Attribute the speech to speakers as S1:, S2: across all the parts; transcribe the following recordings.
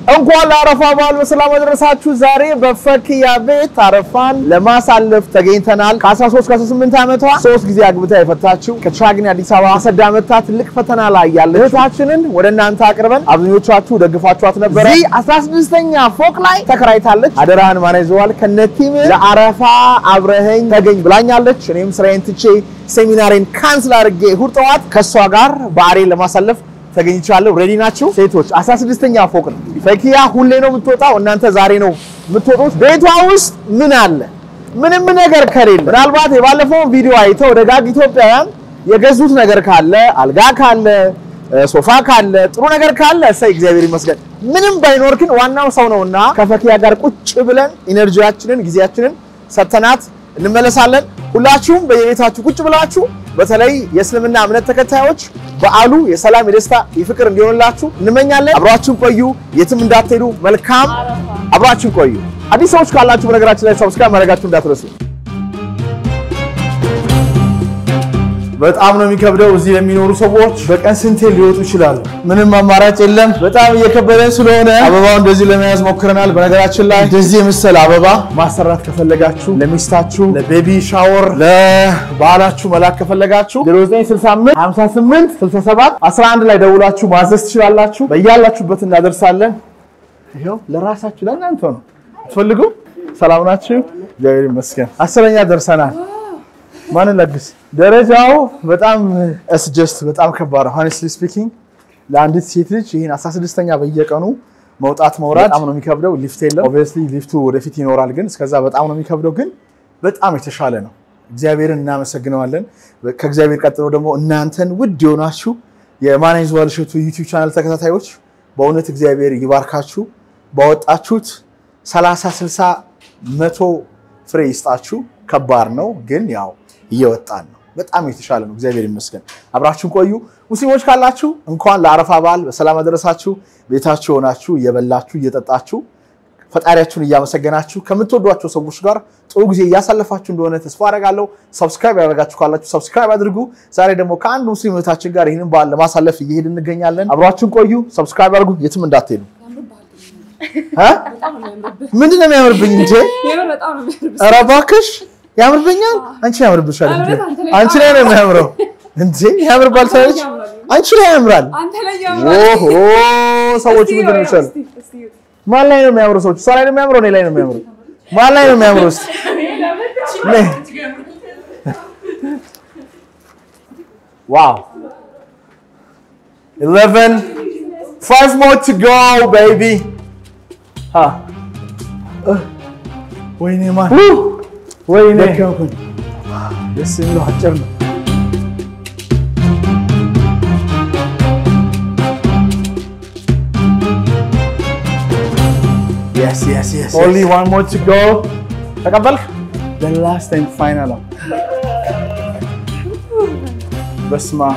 S1: እንኳን ለአረፋ በዓል በሰላም አደረሳችሁ። ዛሬ በፈኪያ ቤት አረፋን ለማሳለፍ ተገኝተናል። ከ13 እስከ 18 ዓመቷ ሶስት ጊዜ አግብታ የፈታችው ከቻግኒ አዲስ አበባ አሰዳ መታ ትልቅ ፈተና ላይ ያለ እህታችንን ወደ እናንተ አቅርበን አብዛኞቻችሁ ደግፋችኋት ነበረ። እዚህ 16ኛ ፎቅ ላይ ተከራይታለች። አደራህን ማን ይዘዋል ከነቲም ለአረፋ አብረኸኝ ተገኝ ብላኛለች። እኔም ስራዬን ትቼ ሴሚናሬን ካንስል አድርጌ እሑድ ጠዋት ከእሷ ጋር በዓሌን ለማሳለፍ ተገኝቻለሁ። ሬዲ ናችሁ ሴቶች? 16ኛ ፎቅ ነው። ፈኪያ ሁሌ ነው የምትወጣው፣ እናንተ ዛሬ ነው የምትወጡት። ቤቷ ውስጥ ምን አለ? ምንም ነገር ከሌለ ምናልባት የባለፈውን ቪዲዮ አይተው ደጋግ ኢትዮጵያውያን የገዙት ነገር ካለ አልጋ ካለ ሶፋ ካለ ጥሩ ነገር ካለ እሰይ እግዚአብሔር ይመስገን። ምንም ባይኖር ግን ዋናው ሰው ነውና ከፈኪያ ጋር ቁጭ ብለን ኢነርጂያችንን ጊዜያችንን ሰተናት እንመለሳለን። ሁላችሁም በየቤታችሁ ቁጭ ብላችሁ በተለይ የእስልምና እምነት ተከታዮች በዓሉ የሰላም የደስታ የፍቅር እንዲሆንላችሁ እንመኛለን። አብራችሁን ቆዩ፣ የትም እንዳትሄዱ። መልካም አብራችሁን ቆዩ። አዲስ ሰዎች ካላችሁ በነገራችን ላይ ሰብስክራይብ ማድረጋችሁ እንዳትረሱ። በጣም ነው የሚከብደው። እዚህ ለሚኖሩ ሰዎች በቀን ስንቴ ሊወጡ ይችላሉ? ምንም አማራጭ የለም። በጣም እየከበደን ስለሆነ አበባው እንደዚህ ለመያዝ ሞክረናል። በነገራችን ላይ እንደዚህ የመሰለ አበባ ማሰራት ከፈለጋችሁ ለሚስታችሁ፣ ለቤቢ ሻወር፣ ለባህላችሁ መላክ ከፈለጋችሁ 0965 58 67 11 ላይ ደውላችሁ ማዘዝ ትችላላችሁ። በያላችሁበት እናደርሳለን። ይኸው ለራሳችሁ ለእናንተ ነው ትፈልጉ። ሰላም ናችሁ? እግዚአብሔር ይመስገን። አስረኛ ደርሰናል። ማንን ለግስ ደረጃው በጣም እስጀስት በጣም ከባድ ነው። ሆነስትሊ ስፒኪንግ ለአንዲት ሴት ልጅ ይህን 16ኛ በየቀኑ መውጣት መውረድ በጣም ነው የሚከብደው። ሊፍት የለም። ኦብቪየስሊ ሊፍቱ ወደፊት ይኖራል፣ ግን እስከዛ በጣም ነው የሚከብደው። ግን በጣም የተሻለ ነው። እግዚአብሔርን እናመሰግነዋለን። ከእግዚአብሔር ቀጥሎ ደግሞ እናንተን ውድ የሆናችሁ የማናይዝ ዋልሸቱ ዩቲዩብ ቻናል ተከታታዮች በእውነት እግዚአብሔር ይባርካችሁ። ባወጣችሁት 30 60 መቶ ፍሬ ይስጣችሁ። ከባድ ነው ግን ያው እየወጣን ነው። በጣም የተሻለ ነው። እግዚአብሔር ይመስገን። አብራችሁን ቆዩ። ሙስሊሞች ካላችሁ እንኳን ለአረፋ በዓል በሰላም አደረሳችሁ። ቤታችሁ ሆናችሁ እየበላችሁ እየጠጣችሁ ፈጣሪያችሁን እያመሰገናችሁ ከምትወዷቸው ሰዎች ጋር ጥሩ ጊዜ እያሳለፋችሁ እንደሆነ ተስፋ አደርጋለሁ። ሰብስክራይብ ያደረጋችሁ ካላችሁ ሰብስክራይብ አድርጉ። ዛሬ ደግሞ ከአንድ ሙስሊም እህታችን ጋር ይህንን በዓል ለማሳለፍ እየሄድ እንገኛለን። አብራችሁን ቆዩ። ሰብስክራይብ አድርጉ። የትም እንዳትሄዱ። ምንድን ነው የሚያምርብኝ እንጂ ኧረ እባክሽ ያምርብኛል። አንቺ ያምርብሻል እንዴ? አንቺ ላይ ነው የሚያምረው እንዴ? ያምርባል ሳይሆን አንቺ ላይ ያምራል። ኦሆ ሰዎች ምንድን ነው ይችላል? ማን ላይ ነው የሚያምረው? ሰዎች እሷ ላይ ነው የሚያምረው? እኔ ላይ ነው የሚያምረው? ማን ላይ ነው የሚያምረው? እስኪ ዋው 11 5 more to go baby ha ወይኔ ማን ወይኔ ደከምኩኝ። ደስ የሚለው አጭር ነው። ኦንሊ ዋን ሞር ቱ ጎ። ተቀበልክ? the last and final ነው። በስመ አብ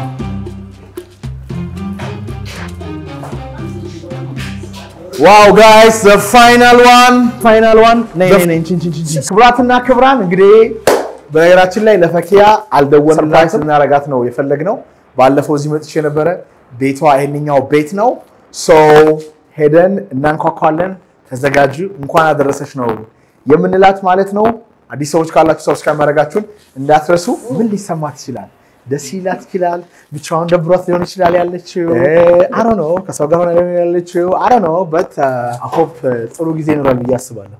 S1: ዋው ጋይስ ዘ ፋይናል ዋን ፋይናል ዋን ክብራትና ክብራን እንግዲህ በነገራችን ላይ ለፈኪያ አልደወልንላት ልናረጋት ነው የፈለግነው። ባለፈው እዚህ መጥቼ ነበረ። ቤቷ ይሄንኛው ቤት ነው። ሶ ሄደን እናንኳኳለን። ተዘጋጁ። እንኳን አደረሰች ነው የምንላት ማለት ነው። አዲስ ሰዎች ካላችሁ ሰብስክራይብ ማድረጋችሁን እንዳትረሱ። ምን ሊሰማት ይችላል? ደስ ይላት ይችላል። ብቻዋን ደብሯት ሊሆን ይችላል ያለችው አሮ ነው። ከሰው ጋር ሆና ሊሆን ያለችው አሮ ነው። በት ሆፕ ጥሩ ጊዜ ይኖራል ብዬ አስባለሁ።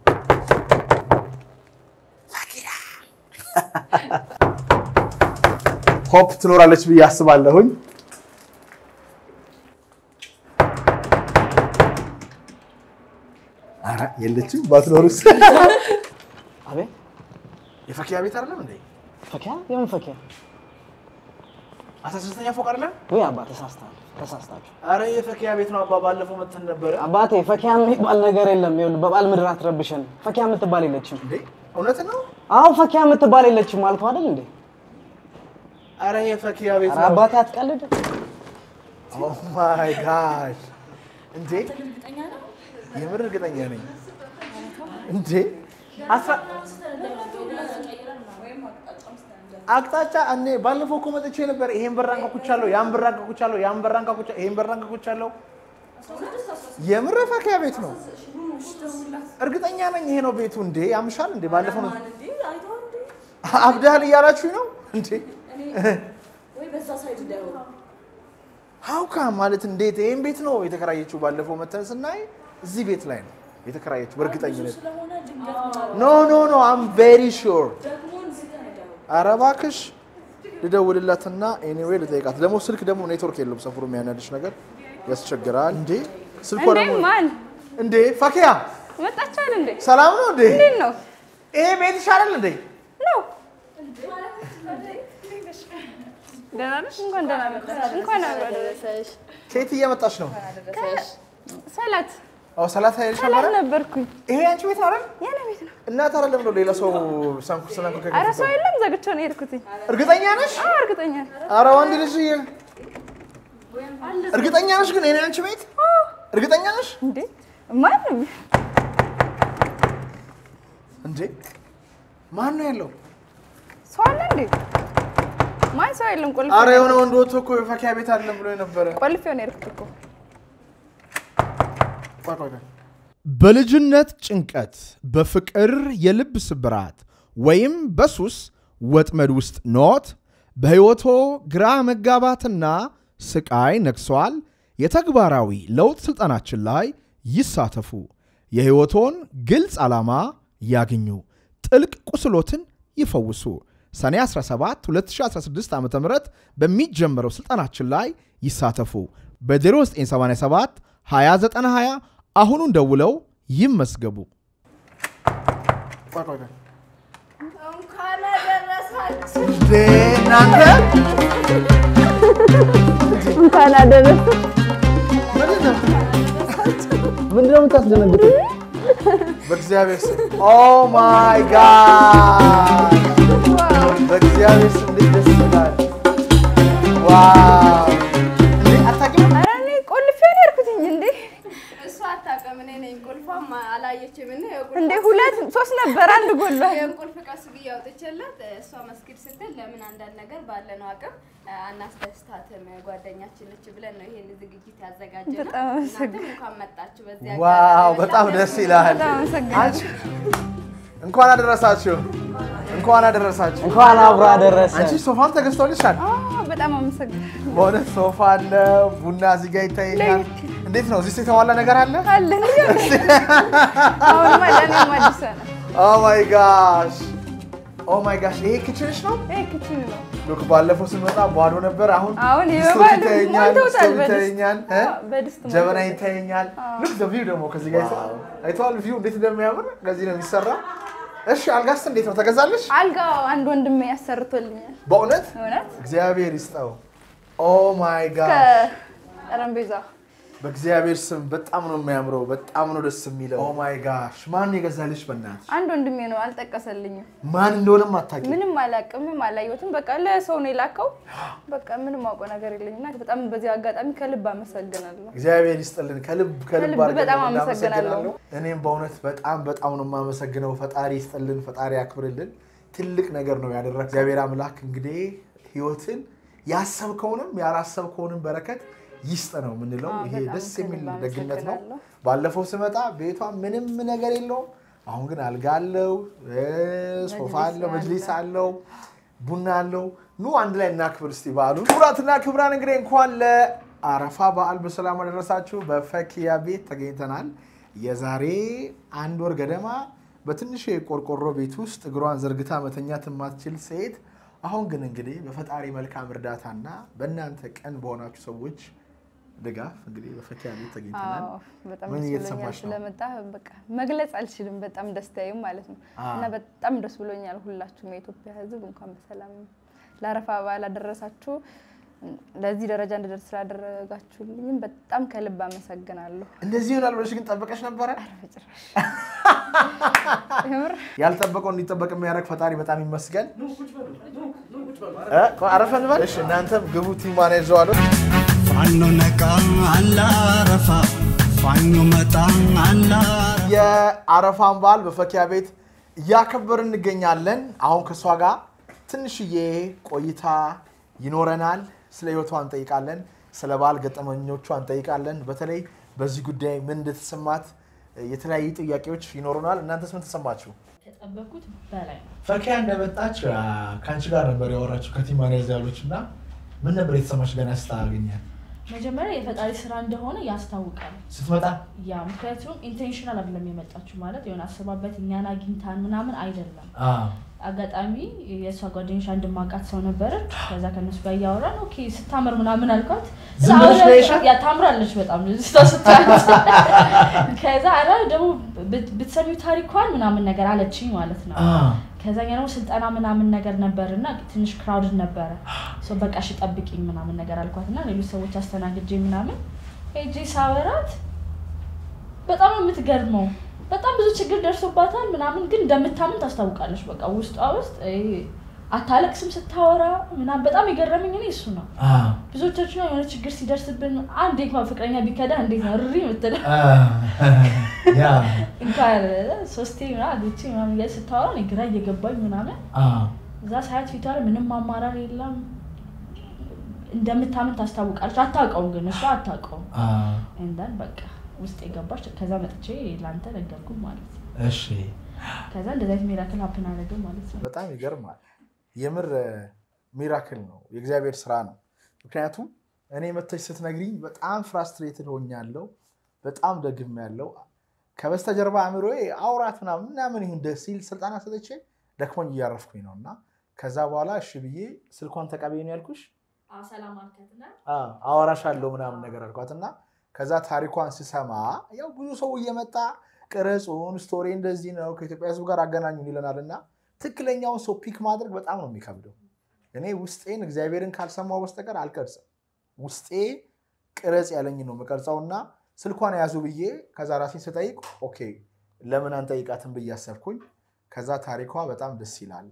S1: ሆፕ ትኖራለች ብዬ አስባለሁኝ። ኧረ የለችም። ባትኖርስ
S2: አቤት
S1: የፈኪያ ቤት አይደለም እንዴ?
S2: ፈኪያ የምን ፈኪያ?
S1: አስራ ሶስተኛ ፎቅ አይደለም?
S2: ወይ አባ ተሳስተሃል፣ ተሳስታችሁ።
S1: አረ የፈኪያ ቤት ነው አባ። ባለፈው መተን ነበረ።
S2: አባቴ ፈኪያ የሚባል ነገር የለም። ይኸውልህ በበዓል ምድር አትረብሸን። ፈኪያ የምትባል የለችም።
S1: እንዴ እውነት ነው?
S2: አዎ ፈኪያ የምትባል የለችም አልኩህ አይደል እንዴ?
S1: አረ የፈኪያ ቤት
S2: ኧረ
S1: ነው።
S2: አባቴ አትቀልድ።
S1: ኦ ማይ ጋድ! እንዴ የምር እርግጠኛ ነኝ። እንዴ አስራ አቅጣጫ እኔ ባለፈው እኮ መጥቼ ነበር። ይሄን በራን ከኩቻለሁ፣ ያን በራን ከኩቻለሁ፣ ያን በራን ከኩቻለሁ፣ ይሄን በራን ከኩቻለሁ። የምር ፈኪያ ቤት ነው። እርግጠኛ ነኝ ይሄ ነው ቤቱ። እንዴ ያምሻል እንዴ? ባለፈው ነው አብዳል እያላችሁ ነው እንዴ? ሀውካ ማለት እንዴት ይህን ቤት ነው የተከራየችው? ባለፈው መተን ስናይ እዚህ ቤት ላይ ነው የተከራየችው በእርግጠኝነት። ኖ ኖ ኖ አም ቬሪ ሹር። ኧረ እባክሽ ልደውልላትና ኤኒዌይ ልጠይቃት። ደግሞ ስልክ ደግሞ ኔትወርክ የለውም ሰፈሩ የሚያናድሽ ነገር ያስቸግራል። እንዴ ስልኳ
S3: እንዴ
S1: ደግሞ
S3: ማን
S1: እንዴ ፈኪያ
S3: መጣችኋል እንዴ?
S1: ሰላም ነው እንዴ?
S3: እንዴት ነው
S1: ይሄ ቤት ይሻላል እንዴ?
S3: ነው? ደህና ነሽ? እንኳን ደህና መጣሽ። እንኳን አብሮ አደረሰሽ።
S1: ከየት እየመጣች ነው?
S3: ሰላት
S1: አዎ ሰላት ኃይልሽ
S3: ሰላት
S1: ነበረ?
S3: ነበርኩኝ።
S1: ይሄ አንቺ ቤት ነው አይደል?
S3: የኔ ቤት ነው።
S1: እና ታዲያ ለምን ነው ሌላ ሰው ሳንኩ ስናንኩ
S3: ኧረ ሰው የለም። ዘግቼው ነው የሄድኩትኝ።
S1: እርግጠኛ ነሽ?
S3: አዎ እርግጠኛ ነኝ።
S1: ኧረ ወንድ ልጅ እርግጠኛ ነሽ? ግን የኔ አንቺ ቤት እርግጠኛ ነሽ?
S3: እንዴ ማንም
S1: እንዴ ማን ነው ያለው?
S3: ሰው አለ እንዴ? ማን ሰው የለም። ቆልፌ
S1: አረ የሆነ ወንድ ወጥቶ እኮ የፈኪያ ቤት አለም ብሎ ነበረ።
S3: ቆልፌው ነው የሄድኩት እኮ።
S1: ቆይ ቆይ ቆይ።
S4: በልጅነት ጭንቀት፣ በፍቅር የልብ ስብራት ወይም በሱስ ወጥመድ ውስጥ ኖት? በሕይወቶ ግራ መጋባትና ስቃይ ነግሷል? የተግባራዊ ለውጥ ሥልጠናችን ላይ ይሳተፉ። የሕይወቶን ግልጽ ዓላማ ያግኙ። ጥልቅ ቁስሎትን ይፈውሱ። ሰኔ 17 2016 ዓ ም በሚጀምረው ሥልጠናችን ላይ ይሳተፉ። በ0987 2920 አሁኑን ደውለው ይመዝገቡ።
S1: ቆይ ቆይ ቆይ።
S5: እንኳን አደረሳችሁ።
S1: እንዴ እናንተ
S3: እንኳን አደረሰ።
S1: ምንድን ነው?
S2: ምንድን ነው የምታስደነግጡት?
S1: በእግዚአብሔር ስም ኦ ማይ ጋድ በእግዚአብሔር ስም እንዴት ደስ ይላል። ዋው እንዴ አታውቂም?
S3: ኧረ እኔ ቆልፌው ነው የሄድኩትኝ። እንዴ
S5: እሷ አታውቅም፣ እኔ ነኝ። ቁልፏም አላየችም እና የቁልፍ-
S3: እንዴ ሁለት ሶስት ነበር፣ አንድ ጎሏል።
S5: የቁልፍ ቀስ ብዬ አውጥቼላት እሷ መስጊድ ስትል ለምን አንዳንድ ነገር ባለነው አቅም አናስደስታትም ጓደኛችን ነች ብለን ነው ይሄን ዝግጅት ያዘጋጀነው።
S3: በጣም አመሰግናለሁ።
S5: እናንተም እንኳን መጣችሁ። በዚህ
S1: ዋው
S5: አጋጣሚ
S1: በጣም ደስ ይላል።
S3: በጣም አመሰግናለሁ።
S1: አንቺ እንኳን አደረሳችሁ፣ እንኳን አደረሳችሁ።
S2: እንኳን አብሮ አደረሰ።
S1: አንቺ ሶፋም ተገዝቶልሻል።
S3: አዎ በጣም አመሰግናለሁ።
S1: በእውነት ሶፋ አለ፣ ቡና እዚህ ጋር ይታየኛል። እንዴት ነው? እዚህ የተሟላ ነገር አለ?
S3: አለን አሁንማ ለእኔም አዲስ ነው።
S1: ኦ ማይ ጋሽ ኦ ማይ ጋሽ ይሄ ክችንሽ ነው?
S3: ይሄ ክችን ነው።
S1: ሉክ ባለፈው ስንመጣ ባዶ ነበር። አሁን
S3: አሁን
S1: ስቶቭ
S3: ይበባል
S1: ይታየኛል፣
S3: ሞልተውታል።
S1: ስቶቭ
S3: በድስት
S1: ይታየኛል፣ እ?
S3: አዎ፣ በድስት
S1: ጀበና
S3: ሞልተውታል።
S1: ይታየኛል። ሉክ ዘ ቪው ደግሞ ከዚህ ጋር አይተኸዋል? አይተኸዋል? ቪው እንዴት እንደሚያምር ከዚህ ነው የሚሰራ። እሺ አልጋስ እንዴት ነው ተገዛልሽ?
S3: አልጋው አንድ ወንድሜ ያሰርቶልኛል።
S1: በእውነት
S3: እውነት
S1: እግዚአብሔር ይስጠው። ኦ ማይ ጋድ
S3: ከጠረጴዛ
S1: በእግዚአብሔር ስም በጣም ነው የሚያምረው። በጣም ነው ደስ የሚለው። ኦ ማይ ጋሽ ማን የገዛልሽ? በእናትሽ
S3: አንድ ወንድሜ ነው፣ አልጠቀሰልኝም።
S1: ማን እንደሆነም አታውቂም።
S3: ምንም አላውቅም፣ ምንም አላየሁትም። በቃ ለሰው ነው የላከው። በቃ ምንም አውቀው ነገር የለኝም እና በጣም በዚህ አጋጣሚ ከልብ አመሰግናለሁ።
S1: እግዚአብሔር ይስጥልን። ከልብ ከልብ
S3: ከልብ
S1: አድርገን
S3: በጣም
S1: እናመሰግናለሁ።
S3: አመሰግናለሁ።
S1: እኔም በእውነት በጣም በጣም ነው የማመሰግነው። ፈጣሪ ይስጥልን፣ ፈጣሪ ያክብርልን። ትልቅ ነገር ነው ያደረግ እግዚአብሔር አምላክ እንግዲህ ህይወትን ያሰብከውንም ያላሰብከውንም በረከት ይስጥ ነው የምንለው።
S3: አዎ፣
S1: ይሄ
S3: በጣም
S1: ደስ የሚል
S3: ከልብ
S1: ደግነት ነው።
S3: አመሰግናለሁ።
S1: ባለፈው ስመጣ ቤቷ ምንም ነገር የለውም። አሁን ግን አልጋ አለው፣ እ፣ ሶፋ አለው፣ መጅሊስ አለው፣ ቡና አለው። ኑ አንድ ላይ እናክብር እስቲ በዓሉ። ክቡራትና ክቡራን እንግዲህ እንኳን ለአረፋ በዓል በሰላም አደረሳችሁ። በፈኪያ ቤት ተገኝተናል። የዛሬ አንድ ወር ገደማ በትንሽ የቆርቆሮ ቤት ውስጥ እግሯን ዘርግታ መተኛት የማትችል ሴት አሁን ግን እንግዲህ በፈጣሪ መልካም እርዳታና በእናንተ ቀን በሆናችሁ ሰዎች ድጋፍ እንግዲህ በፈኪያ ቤት ተገኝተናል።
S3: አዎ በጣም
S1: ምን
S3: ደስ
S1: እየተሰማሽ
S3: ብሎኛል
S1: ነው?
S3: ስለመጣ በቃ መግለጽ አልችልም። በጣም ደስታዬም ማለት ነው
S1: አዎ።
S3: እና በጣም ደስ ብሎኛል። ሁላችሁም የኢትዮጵያ ሕዝብ እንኳን በሰላም ለአረፋ በዓል አደረሳችሁ። ለዚህ ደረጃ እንድደርስ ስላደረጋችሁልኝም በጣም ከልብ አመሰግናለሁ።
S1: እንደዚህ ይሆናል ብለሽ ግን ጠበቀሽ ነበረ?
S3: በጭራሽ የምር
S1: ያልጠበቀው እንዲጠበቅ የሚያደርግ ፈጣሪ በጣም ይመስገን። እ? አረፈ እንበል። እሺ እናንተም ግቡ። ቲማን ይዘዋሉ።
S6: ፋኖ ነቃ አላረፋ ፋኖ መጣ አላረፋ
S1: የአረፋን በዓል በፈኪያ ቤት እያከበርን እንገኛለን። አሁን ከእሷ ጋር ትንሽዬ ቆይታ ይኖረናል። ስለ ህይወቷ እንጠይቃለን። ስለ በዓል ገጠመኞቿ እንጠይቃለን። በተለይ በዚህ ጉዳይ ምን እንደተሰማት የተለያዩ ጥያቄዎች ይኖሩናል። እናንተስ ምን ተሰማችሁ?
S7: ከጠበኩት በላይ ነው።
S1: ፈኪያ እንደመጣች ከአንቺ ጋር ነበር ያወራችሁ ከቲማኔዝ ያሎች እና ምን ነበር የተሰማች ገና ስታገኛል
S7: መጀመሪያ የፈጣሪ ስራ እንደሆነ ያስታውቃል።
S1: ስትመጣ?
S7: ያ ምክንያቱም ኢንቴንሽናል አይደለም የመጣችው ማለት የሆነ አስባበት እኛን አግኝታን ምናምን አይደለም። አጋጣሚ የእሷ ጓደኞች አንድ ማውቃት ሰው ነበረች። ከዛ ከነሱ ጋር እያወራን ኦኬ ስታምር ምናምን አልኳት።
S1: ዝም ብለሽ ነው ያየሻት?
S7: ያ ታምራለች በጣም ልጅቷ ስታያት። ከዛ ኧረ ደግሞ ብት- ብትሰሚው ታሪኳን ምናምን ነገር አለችኝ ማለት ነው። ከዛኛ ደግሞ ስልጠና ምናምን ነገር ነበር እና ትንሽ ክራውድድ ነበረ። ሶ በቃ እሺ ጠብቂኝ ምናምን ነገር አልኳት እና ሌሎች ሰዎች አስተናግጄ ምናምን ሄጄ ሳወራት በጣም ነው የምትገርመው። በጣም ብዙ ችግር ደርሶባታል ምናምን፣ ግን እንደምታምን ታስታውቃለች። በቃ ውስጧ ውስጥ ይሄ አታለቅስም ስታወራ ምናምን። በጣም የገረመኝ እኔ እሱ ነው። ብዙዎቻችን የሆነ ችግር ሲደርስብን አንዴ እንኳን ፍቅረኛ ቢከዳ እንዴት ነው ሪ የምትለው እንኳን ሶስቴ ምናምን አግብቼ ምናምን እያለች ስታወራ እኔ ግራ እየገባኝ ምናምን እዛ ሳያት ፊቷ ላይ ምንም አማራር የለም እንደምታምን ታስታውቃለች። አታውቀውም ግን እሷ አታውቀውም። እንደን በቃ ውስጥ የገባች ከዛ መጥቼ ለአንተ ነገርኩ ማለት ነው።
S1: እሺ
S7: ከዛ እንደዚ አይነት ሚራክል ሀፕን አደረገ ማለት ነው።
S1: በጣም ይገርማል። የምር ሚራክል ነው፣ የእግዚአብሔር ስራ ነው። ምክንያቱም እኔ መተሽ ስትነግሪኝ በጣም ፍራስትሬትድ ሆኛለሁ፣ በጣም ደግም ያለው ከበስተጀርባ አእምሮዬ አውራት ምናምን ምናምን ይሁን ደስ ሲል ስልጠና ሰጥቼ ደክሞኝ እያረፍኩኝ ነው እና ከዛ በኋላ እሺ ብዬ ስልኳን ተቀበይ ነው ያልኩሽ
S7: ሰላም አልከትና
S1: አወራሽ አለው ምናምን ነገር አልኳት እና ከዛ ታሪኳን ስሰማ ያው ብዙ ሰው እየመጣ ቅረጹን ስቶሪ እንደዚህ ነው ከኢትዮጵያ ሕዝብ ጋር አገናኙን ይለናል እና ትክክለኛውን ሰው ፒክ ማድረግ በጣም ነው የሚከብደው። እኔ ውስጤን እግዚአብሔርን ካልሰማው በስተቀር አልቀርጽም። ውስጤ ቅረጽ ያለኝ ነው የምቀርጸው እና ስልኳን ያዙ ብዬ ከዛ ራሴን ስጠይቅ ኦኬ ለምን አንጠይቃትን ብዬ አሰብኩኝ። ከዛ ታሪኳ በጣም ደስ ይላል።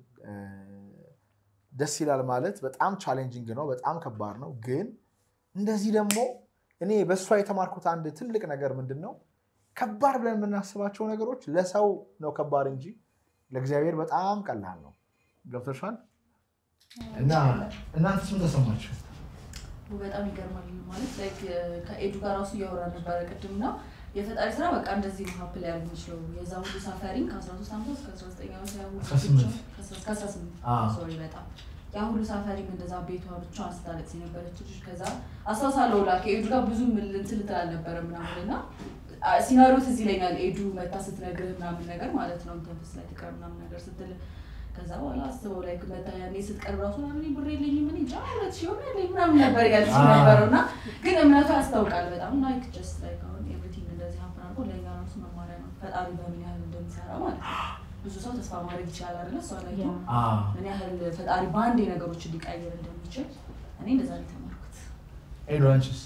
S1: ደስ ይላል ማለት በጣም ቻሌንጂንግ ነው፣ በጣም ከባድ ነው። ግን እንደዚህ ደግሞ እኔ በእሷ የተማርኩት አንድ ትልቅ ነገር ምንድን ነው፣ ከባድ ብለን የምናስባቸው ነገሮች ለሰው ነው ከባድ እንጂ ለእግዚአብሔር በጣም ቀላል ነው። ገብቶሻል? እና እናንተስ ምን ተሰማችሁ?
S8: በጣም ይገርማል። ማለት ላይክ ከኤዱ ጋር ራሱ እያወራ ነበረ ቅድም ነው የፈጣሪ ስራ በቃ እንደዚህ ነው ሀፕ ላይ ያሉ የሚችለው የዛ ሁሉ ሳፋሪን ከ13 ዓመት እስከ 19 ዓመት ያሉ
S1: 18
S8: እስከ 18
S1: አዎ።
S8: ሶሪ በጣም ያ ሁሉ ሳፋሪን እንደዛ ቤቷ ብቻዋን ስታለቅስ የነበረች ልጅ ከዛ አስታውሳለሁ ላ ከኤዱ ጋር ብዙ እንትን ልትል አልነበረ ምናምን እና አ- ሲናሪዮ ትዝ ይለኛል ኤዱ መታ ስትነግርህ ምናምን ነገር ማለት ነው ተንፍስ ላይ ትቀር ምናምን ነገር ስትል ከዛ በኋላ አስበው ላይ መታ ያኔ ስትቀርብ ራሱ ምናምን ብር የለኝም ምን እንጃ ሁለት ሺህ ሆነ ያለኝ ምናምን ነበር ያለች
S1: አዎ።
S8: ነበረው እና ግን እምነቱ ያስታውቃል በጣም ላይክ ጀስት ላይክ አሁን ኤቭሪቲንግ እንደዚህ ሀፕን አድርጎ ለእኛ ራሱ መማሪያ ነው ፈጣሪ በምን ያህል እንደሚሰራ ማለት ነው። ብዙ ሰው ተስፋ ማድረግ ይችላል አይደለ? እሷ ላይ
S7: ያ።
S8: ምን ያህል ፈጣሪ በአንዴ ነገሮችን ሊቀይር እንደሚችል እኔ እንደዛ ነው የተማርኩት።
S1: ኤዱ አንቺስ?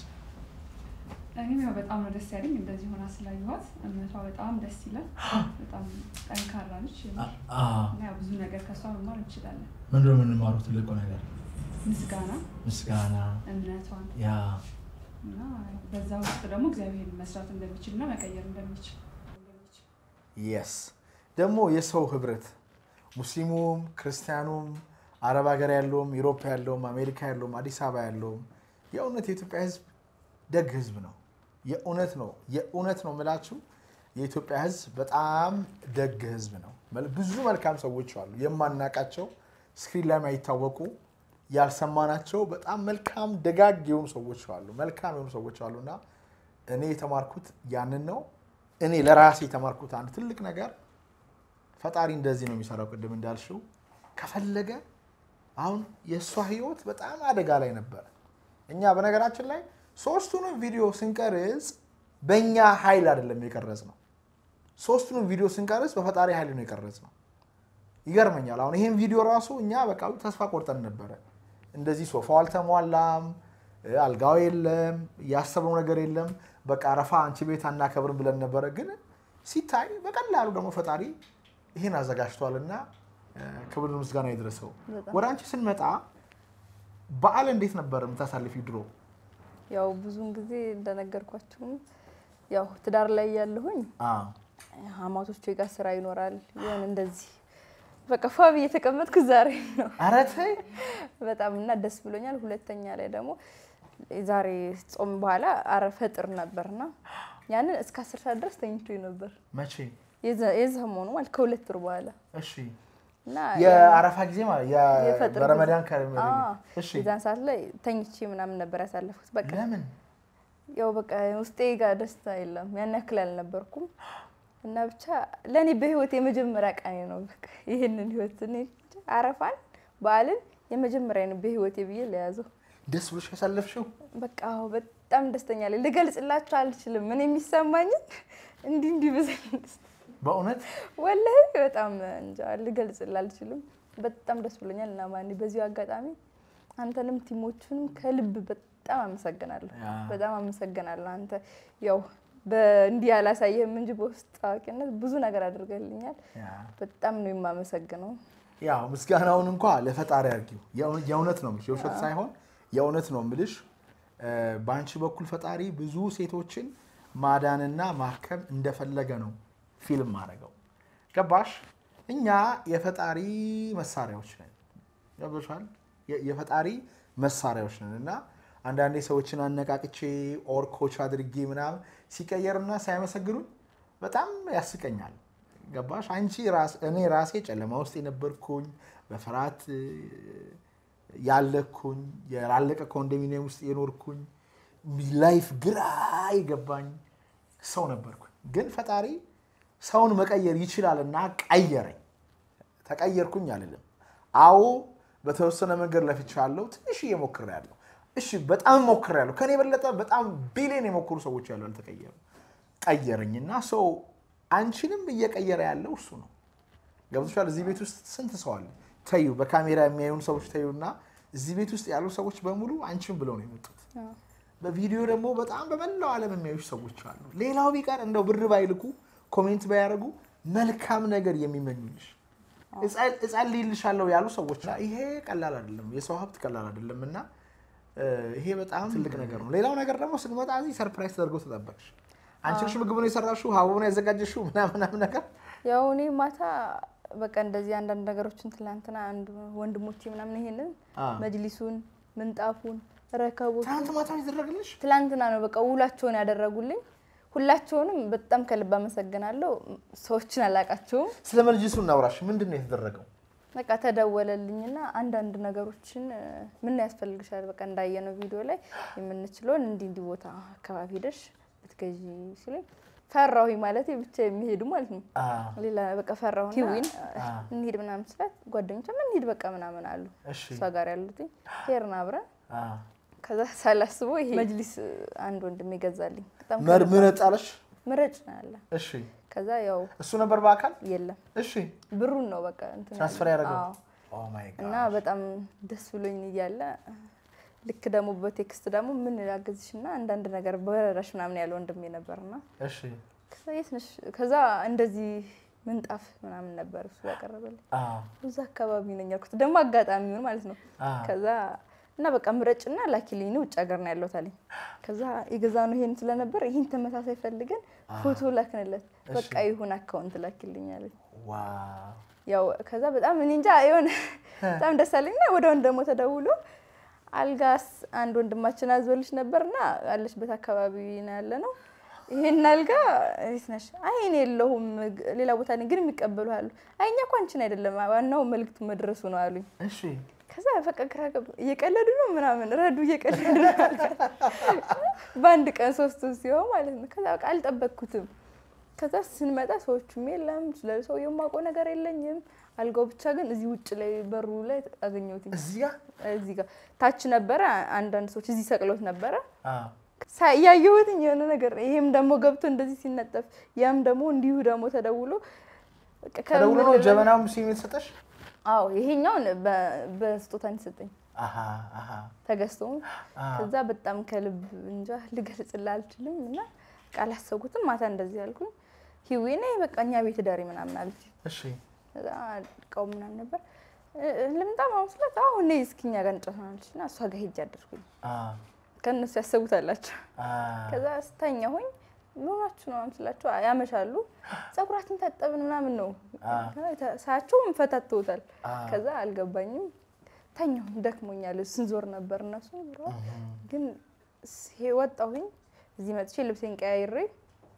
S9: እኔም ያው በጣም ነው ደስ ያለኝ እንደዚህ ሆና ስላየኋት። እምነቷ በጣም ደስ ይላል። በጣም ጠንካራ ነች እና ያው ብዙ ነገር ከእሷ መማር እንችላለን።
S1: ምንድን ነው የምንማሩት ትልቁ ነገር?
S9: ምስጋና፣
S1: ምስጋና
S9: እምነቷን
S1: ያ
S9: እና በዛ ውስጥ ደግሞ እግዚአብሔር መስራት እንደሚችል እና መቀየር እንደሚችል
S1: የስ ደግሞ የሰው ህብረት ሙስሊሙም ክርስቲያኑም አረብ ሀገር ያለውም ዩሮፕ ያለውም አሜሪካ ያለውም አዲስ አበባ ያለውም የእውነት የኢትዮጵያ ህዝብ ደግ ህዝብ ነው። የእውነት ነው የእውነት ነው የምላችሁ የኢትዮጵያ ህዝብ በጣም ደግ ህዝብ ነው። መል- ብዙ መልካም ሰዎች አሉ የማናቃቸው ስክሪን ላይ የማይታወቁ ያልሰማናቸው በጣም መልካም ደጋግ የሆኑ ሰዎች አሉ። መልካም የሆኑ ሰዎች አሉ እና እኔ የተማርኩት ያንን ነው። እኔ ለራሴ የተማርኩት አንድ ትልቅ ነገር ፈጣሪ እንደዚህ ነው የሚሰራው። ቅድም እንዳልሽው ከፈለገ አሁን የእሷ ህይወት በጣም አደጋ ላይ ነበረ። እኛ በነገራችን ላይ ሶስቱንም ቪዲዮ ስንቀርጽ በእኛ ኃይል አይደለም የቀረጽ ነው። ሶስቱንም ቪዲዮ ስንቀርጽ በፈጣሪ ኃይል ነው የቀረጽ ነው። ይገርመኛል። አሁን ይሄን ቪዲዮ ራሱ እኛ በቃ ተስፋ ቆርጠን ነበረ። እንደዚህ ሶፋው አልተሟላም፣ እ፣ አልጋው የለም፣ ያሰብነው ነገር የለም። በቃ አረፋ አንቺ ቤት አናከብርም ብለን ነበረ። ግን ሲታይ በቀላሉ ደግሞ ፈጣሪ ይህን አዘጋጅቷል እና እ፣ ክብር ምስጋና ይድረሰው። ወደ አንቺ ስንመጣ በዓል እንዴት ነበር የምታሳልፊው ድሮ?
S3: ያው ብዙውን ጊዜ እንደነገርኳችሁም ያው ትዳር ላይ ያለሁኝ
S1: አዎ።
S3: አማቶቼ ጋር ስራ ይኖራል ይሆን እንደዚህ በቃ ፋብ እየተቀመጥኩ ዛሬ ነው
S1: ኧረ ተይ
S3: በጣም እና ደስ ብሎኛል። ሁለተኛ ላይ ደግሞ ዛሬ ጾም በኋላ አረ ፈጥር ነበርና ያንን እስከ አስር ሰዓት ድረስ ተኝቶ ነበር።
S1: መቼ?
S3: የዘ- የሰሞኑ ማለት ከሁለት ወር በኋላ
S1: እሺ
S3: እና
S1: የአረፋ ጊዜ ማለት
S3: የፈጥር
S1: በረመዳን
S3: ጊዜ-
S1: ከረመ
S3: አዎ፣
S1: እሺ
S3: የዛን ሰዓት ላይ ተኝቼ ምናምን ነበር ያሳለፍኩት። በቃ
S1: ለምን
S3: ያው በቃ ውስጤ ጋር ደስታ የለም ያን ያክል አልነበርኩም እና ብቻ ለእኔ በህይወት የመጀመሪያ ቀኔ ነው። በቃ ይህንን ህይወት እኔ እንጃ አረፋን በዓልን የመጀመሪያ ነው በህይወቴ ብዬ ለያዘው።
S1: ደስ ብሎሽ ያሳለፍሽው?
S3: በቃ አዎ፣ በጣም ደስተኛ ላይ ልገልጽላችሁ አልችልም። ምን የሚሰማኝን እንዲህ እንዲህ ብዘኝ ደስ-
S1: በእውነት
S3: ወላሂ በጣም እንጃ ልገልጽልህ አልችልም። በጣም ደስ ብሎኛል እና ማን በዚሁ አጋጣሚ አንተንም ቲሞቹንም ከልብ በጣም አመሰግናለሁ።
S1: ያ።
S3: በጣም አመሰግናለሁ። አንተ ያው በእንዲህ አላሳየህም እንጂ በውስጥ ታዋቂነት ብዙ ነገር አድርገልኛል።
S1: ያ።
S3: በጣም ነው የማመሰግነው።
S1: ያው ምስጋናውን እንኳ ለፈጣሪ አድርጊው። የእው- የእውነት ነው የምልሽ፣ የውሸት ሳይሆን የእውነት ነው የምልሽ። እ፣ በአንቺ በኩል ፈጣሪ ብዙ ሴቶችን ማዳንና ማከም እንደፈለገ ነው ፊልም ማድረገው። ገባሽ? እኛ የፈጣሪ መሳሪያዎች ነን። ገብቶሻል? የ- የፈጣሪ መሳሪያዎች ነን እና አንዳንዴ ሰዎችን አነቃቅቼ ኦር ኮች አድርጌ ምናምን ሲቀየርና ሳያመሰግኑኝ በጣም ያስቀኛል። ገባሽ? አንቺ ራስ እኔ ራሴ ጨለማ ውስጥ የነበርኩኝ በፍርሃት እ፣ ያለኩኝ ያላለቀ ኮንዶሚኒየም ውስጥ የኖርኩኝ ላይፍ ግራ የገባኝ ሰው ነበርኩኝ። ግን ፈጣሪ ሰውን መቀየር ይችላልና ቀየረኝ። ተቀየርኩኝ አልልም። አዎ በተወሰነ መንገድ ለፍቻለሁ። ትንሽዬ ሞክሬያለሁ። እሺ በጣም ሞክሬያለሁ። ከኔ የበለጠ በጣም ቢሊዮን የሞክሩ ሰዎች ያሉ አልተቀየሩ። ቀየረኝና ሰው አንቺንም እየቀየረ ያለው እሱ ነው። ገብቶሻል? እዚህ ቤት ውስጥ ስንት ሰው አለ? ተዩ፣ በካሜራ የሚያዩን ሰዎች ተዩና፣ እዚህ ቤት ውስጥ ያሉ ሰዎች በሙሉ አንቺን ብለው ነው የመጡት። በቪዲዮ ደግሞ በጣም በመላው ዓለም የሚያዩሽ ሰዎች አሉ። ሌላው ቢቀር እንደው ብር ባይልኩ ኮሜንት ባያደርጉ መልካም ነገር የሚመኙልሽ እጸልይልሻለሁ ያሉ ሰዎች አሉ። ይሄ ቀላል አይደለም፣ የሰው ሀብት ቀላል አይደለም እና እ፣ ይሄ በጣም ትልቅ ነገር ነው። ሌላው ነገር ደግሞ ስንመጣ እዚህ ሰርፕራይዝ ተደርገው ተጠበቅሽ። አንቺ ነሽ ምግቡን የሰራሽው ሀቡን ያዘጋጀሽው ምናምን ምናምን ነገር
S3: ያው እኔ ማታ በቃ እንደዚህ አንዳንድ ነገሮችን ትላንትና አንድ ወንድሞቼ ምናምን ይሄንን
S1: አ።
S3: መጅሊሱን፣ ምንጣፉን፣ ረከቦት
S1: ትናንት ማታ ነው የተደረገልሽ?
S3: ትላንትና ነው በቃ ውላቸውን ያደረጉልኝ። ሁላቸውንም በጣም ከልብ አመሰግናለሁ። ሰዎችን አላቃቸውም።
S1: ስለ መጅሊሱ እናውራሽ። ምንድን ነው የተደረገው?
S3: በቃ ተደወለልኝና አንዳንድ ነገሮችን እ፣ ምን ያስፈልግሻል በቃ እንዳየነው ቪዲዮ ላይ የምንችለውን እንዲህ እንዲህ ቦታ አካባቢ ሄደሽ ብትገዢ ሲለኝ ፈራሁኝ ማለት ብቻ የሚሄዱ ማለት ነው።
S1: አ፣
S3: ሌላ በቃ ፈራሁና ቲዊን
S1: አ።
S3: እንሂድ ምናምን ስላት ጓደኞቿ ምን እንሂድ በቃ ምናምን አሉ።
S1: እሺ
S3: እሷ ጋር ያሉት ሄርን አብረን
S1: አ።
S3: ከዛ ሳላስበው ይሄ መጅሊስ አንድ ወንድም ይገዛልኝ በጣም
S1: መር
S3: ከልብ
S1: ምረጥ አለሽ?
S3: ምረጭ ነው ያለ።
S1: እሺ
S3: ከዛ ያው
S1: እሱ ነበር በአካል
S3: የለም
S1: እሺ
S3: ብሩን ነው በቃ እንትን
S1: ትራንስፈር
S3: ያለው።
S1: ያደረገው?
S3: አዎ።
S1: ኦ ማይ ጋድ
S3: እና በጣም ደስ ብሎኝ እያለ ልክ ደግሞ በቴክስት ደግሞ ምን ላግዝሽ እና አንዳንድ ነገር በረራሽ ምናምን ያለ ወንድሜ ነበርና
S1: እሺ
S3: ከዛ የት ነሽ? ከዛ እንደዚህ ምንጣፍ ምናምን ነበር እሱ ያቀረበልኝ።
S1: አ
S3: እዛ አካባቢ ነኝ ያልኩት ደግሞ አጋጣሚውን ማለት ነው።
S1: አ
S3: ከዛ እና በቃ ምረጭና ላኪልኝ ነው ውጭ ሀገር ነው ያለሁት አለኝ። ከዛ የገዛነው ይሄን ስለነበር ይህን ተመሳሳይ ፈልገን ፎቶ ላክንለት። በቃ ይሁን አካውንት ላኪልኝ አለኝ።
S1: ዋው
S3: ያው ከዛ በጣም እኔ እንጃ የሆነ በጣም ደስ አለኝና ወደ ወንድ ደግሞ ተደውሎ አልጋስ አንድ ወንድማችን አዞልሽ ነበርና አለሽበት አካባቢ ነው ያለ ነው ይሄን አልጋ የት ነሽ? አይ እኔ የለሁም ሌላ ቦታ ነኝ፣ ግን የሚቀበሉ አሉ። አይ እኛ እኮ አንቺን አይደለም ዋናው መልዕክቱ መድረሱ ነው አሉኝ።
S1: እሺ
S3: ከዛ በቃ ግራ ገባ። እየቀለዱ ነው ምናምን ረዱ እየቀለዱ ነው በአንድ ቀን ሶስቱ ሲሆን ማለት ነው። ከዛ በቃ አልጠበቅኩትም። ከዛ ስንመጣ ሰዎቹም የለም ስለ ሰውየው የማውቀው ነገር የለኝም። አልጋው ብቻ ግን እዚህ ውጭ ላይ በሩ ላይ አገኘሁትኝ።
S1: እዚያ
S3: እዚህ ጋር ታች ነበረ። አንዳንድ ሰዎች እዚህ ሰቅሎት ነበረ
S1: አ
S3: ሳ- ያየሁትኝ የሆነ ነገር ይሄም ደግሞ ገብቶ እንደዚህ ሲነጠፍ ያም ደግሞ እንዲሁ ደግሞ ተደውሎ በቃ
S1: ተደውሎ ነው
S3: ከምልህ
S1: ጀበናውም ሲም የተሰጠሽ?
S3: አዎ ይሄኛውን በ- በስጦታ ነው የሰጠኝ
S1: አሃ አሃ
S3: ተገዝቶ
S1: አ
S3: ከዛ በጣም ከልብ እንጃ ልገልጽልህ አልችልም። እና ቃል አሰብኩትም ማታ እንደዚህ ያልኩኝ ሂዊ ነይ በቃ እኛ ቤት ዳሪ ምናምን አለች።
S1: እሺ
S3: ከዛ እቃው ምናምን ነበር እ- እ- ልምጣ ምናምን ስላት አሁን ነይ እስኪ እኛ ጋር እንጫወታለች እና እሷ ጋር ሄጄ አደርኩኝ።
S1: አ
S3: ከእነሱ ያሰቡት አላቸው።
S1: አ
S3: ከዛ ስተኛሁኝ መሆናችሁ ነው ምናምን ስላቸው "አይ፣ ያመሻሉ ጸጉራችን ታጠብን ምናምን ነው
S1: አ
S3: ሳያቸው ፈታተውታል።
S1: አ
S3: ከዛ አልገባኝም ተኛሁኝ፣ ደክሞኛል። ስንዞር ነበር እነሱ ዞረዋል። ግን ስ- ወጣሁኝ እዚህ መጥቼ ልብሴን ቀያይሬ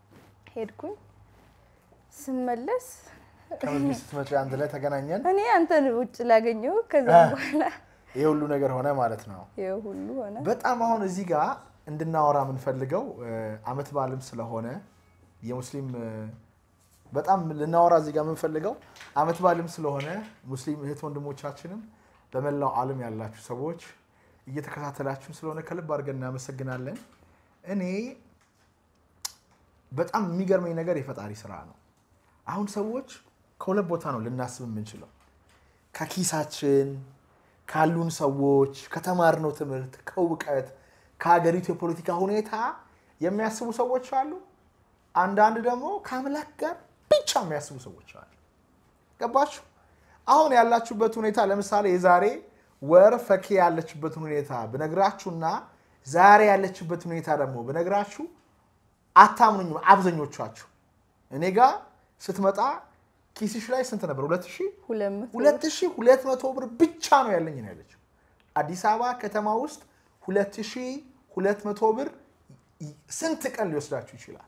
S3: ሄድኩኝ። ስመለስ
S1: ከመስጊድ ስትመጪ አንድ ላይ ተገናኘን።
S3: እኔ አንተን ውጭ ላገኘው ከዛ በኋላ
S1: ይህ ሁሉ ነገር ሆነ ማለት ነው።
S3: ይኸው ሁሉ ሆነ።
S1: በጣም አሁን እዚህ ጋር እንድናወራ የምንፈልገው አመት በዓልም ስለሆነ የሙስሊም እ፣ በጣም ልናወራ እዚህ ጋር የምንፈልገው አመት በዓልም ስለሆነ ሙስሊም እህት ወንድሞቻችንም በመላው ዓለም ያላችሁ ሰዎች እየተከታተላችሁን ስለሆነ ከልብ አድርገን እናመሰግናለን። እኔ በጣም የሚገርመኝ ነገር የፈጣሪ ስራ ነው። አሁን ሰዎች ከሁለት ቦታ ነው ልናስብ የምንችለው ከኪሳችን ካሉን ሰዎች ከተማርነው ትምህርት ከእውቀት ከሀገሪቱ የፖለቲካ ሁኔታ የሚያስቡ ሰዎች አሉ። አንዳንድ ደግሞ ከአምላክ ጋር ብቻ የሚያስቡ ሰዎች አሉ። ገባችሁ? አሁን ያላችሁበት ሁኔታ ለምሳሌ የዛሬ ወር ፈኪ ያለችበትን ሁኔታ ብነግራችሁና ዛሬ ያለችበት ሁኔታ ደግሞ ብነግራችሁ አታምኑኝም። አብዛኞቻችሁ እኔ ጋር ስትመጣ ኪስሽ ላይ ስንት ነበር? ሁለት ሺህ
S3: ሁለት መቶ
S1: ሁለት ሺህ ሁለት መቶ ብር ብቻ ነው ያለኝ ነው ያለችው። አዲስ አበባ ከተማ ውስጥ ሁለት ሺህ ሁለት መቶ ብር ስንት ቀን ሊወስዳችሁ ይችላል?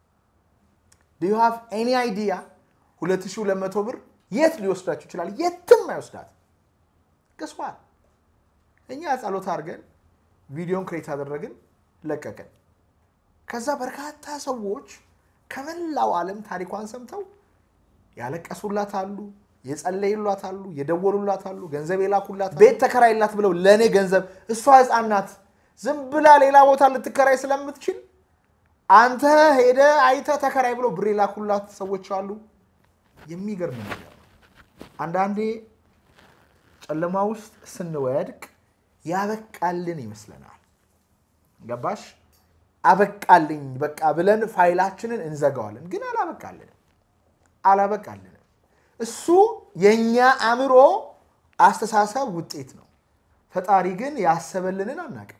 S1: ዱ ዩ ሃቭ ኤኒ አይዲያ? ሁለት ሺህ ሁለት መቶ ብር የት ሊወስዳችሁ ይችላል? የትም አይወስዳት። ገስዋል እኛ ጸሎት አድርገን ቪዲዮን ክሬት አደረግን፣ ለቀቅን። ከዛ በርካታ ሰዎች ከመላው ዓለም ታሪኳን ሰምተው ያለቀሱላት አሉ፣ የጸለዩላት አሉ፣ የደወሉላት አሉ፣ ገንዘብ የላኩላት አሉ። ቤት ተከራይላት ብለው ለእኔ ገንዘብ እሷ ሕፃን ናት ዝም ብላ ሌላ ቦታ ልትከራይ ስለምትችል አንተ ሄደ አይተ ተከራይ ብለው ብር የላኩላት ሰዎች አሉ። የሚገርም ነገር ነው። አንዳንዴ ጨለማ ውስጥ ስንወድቅ ያበቃልን ይመስለናል። ገባሽ? አበቃልኝ በቃ ብለን ፋይላችንን እንዘጋዋለን። ግን አላበቃልንም አላበቃልንም። እሱ የእኛ አእምሮ አስተሳሰብ ውጤት ነው። ፈጣሪ ግን ያሰበልንን አናውቅም።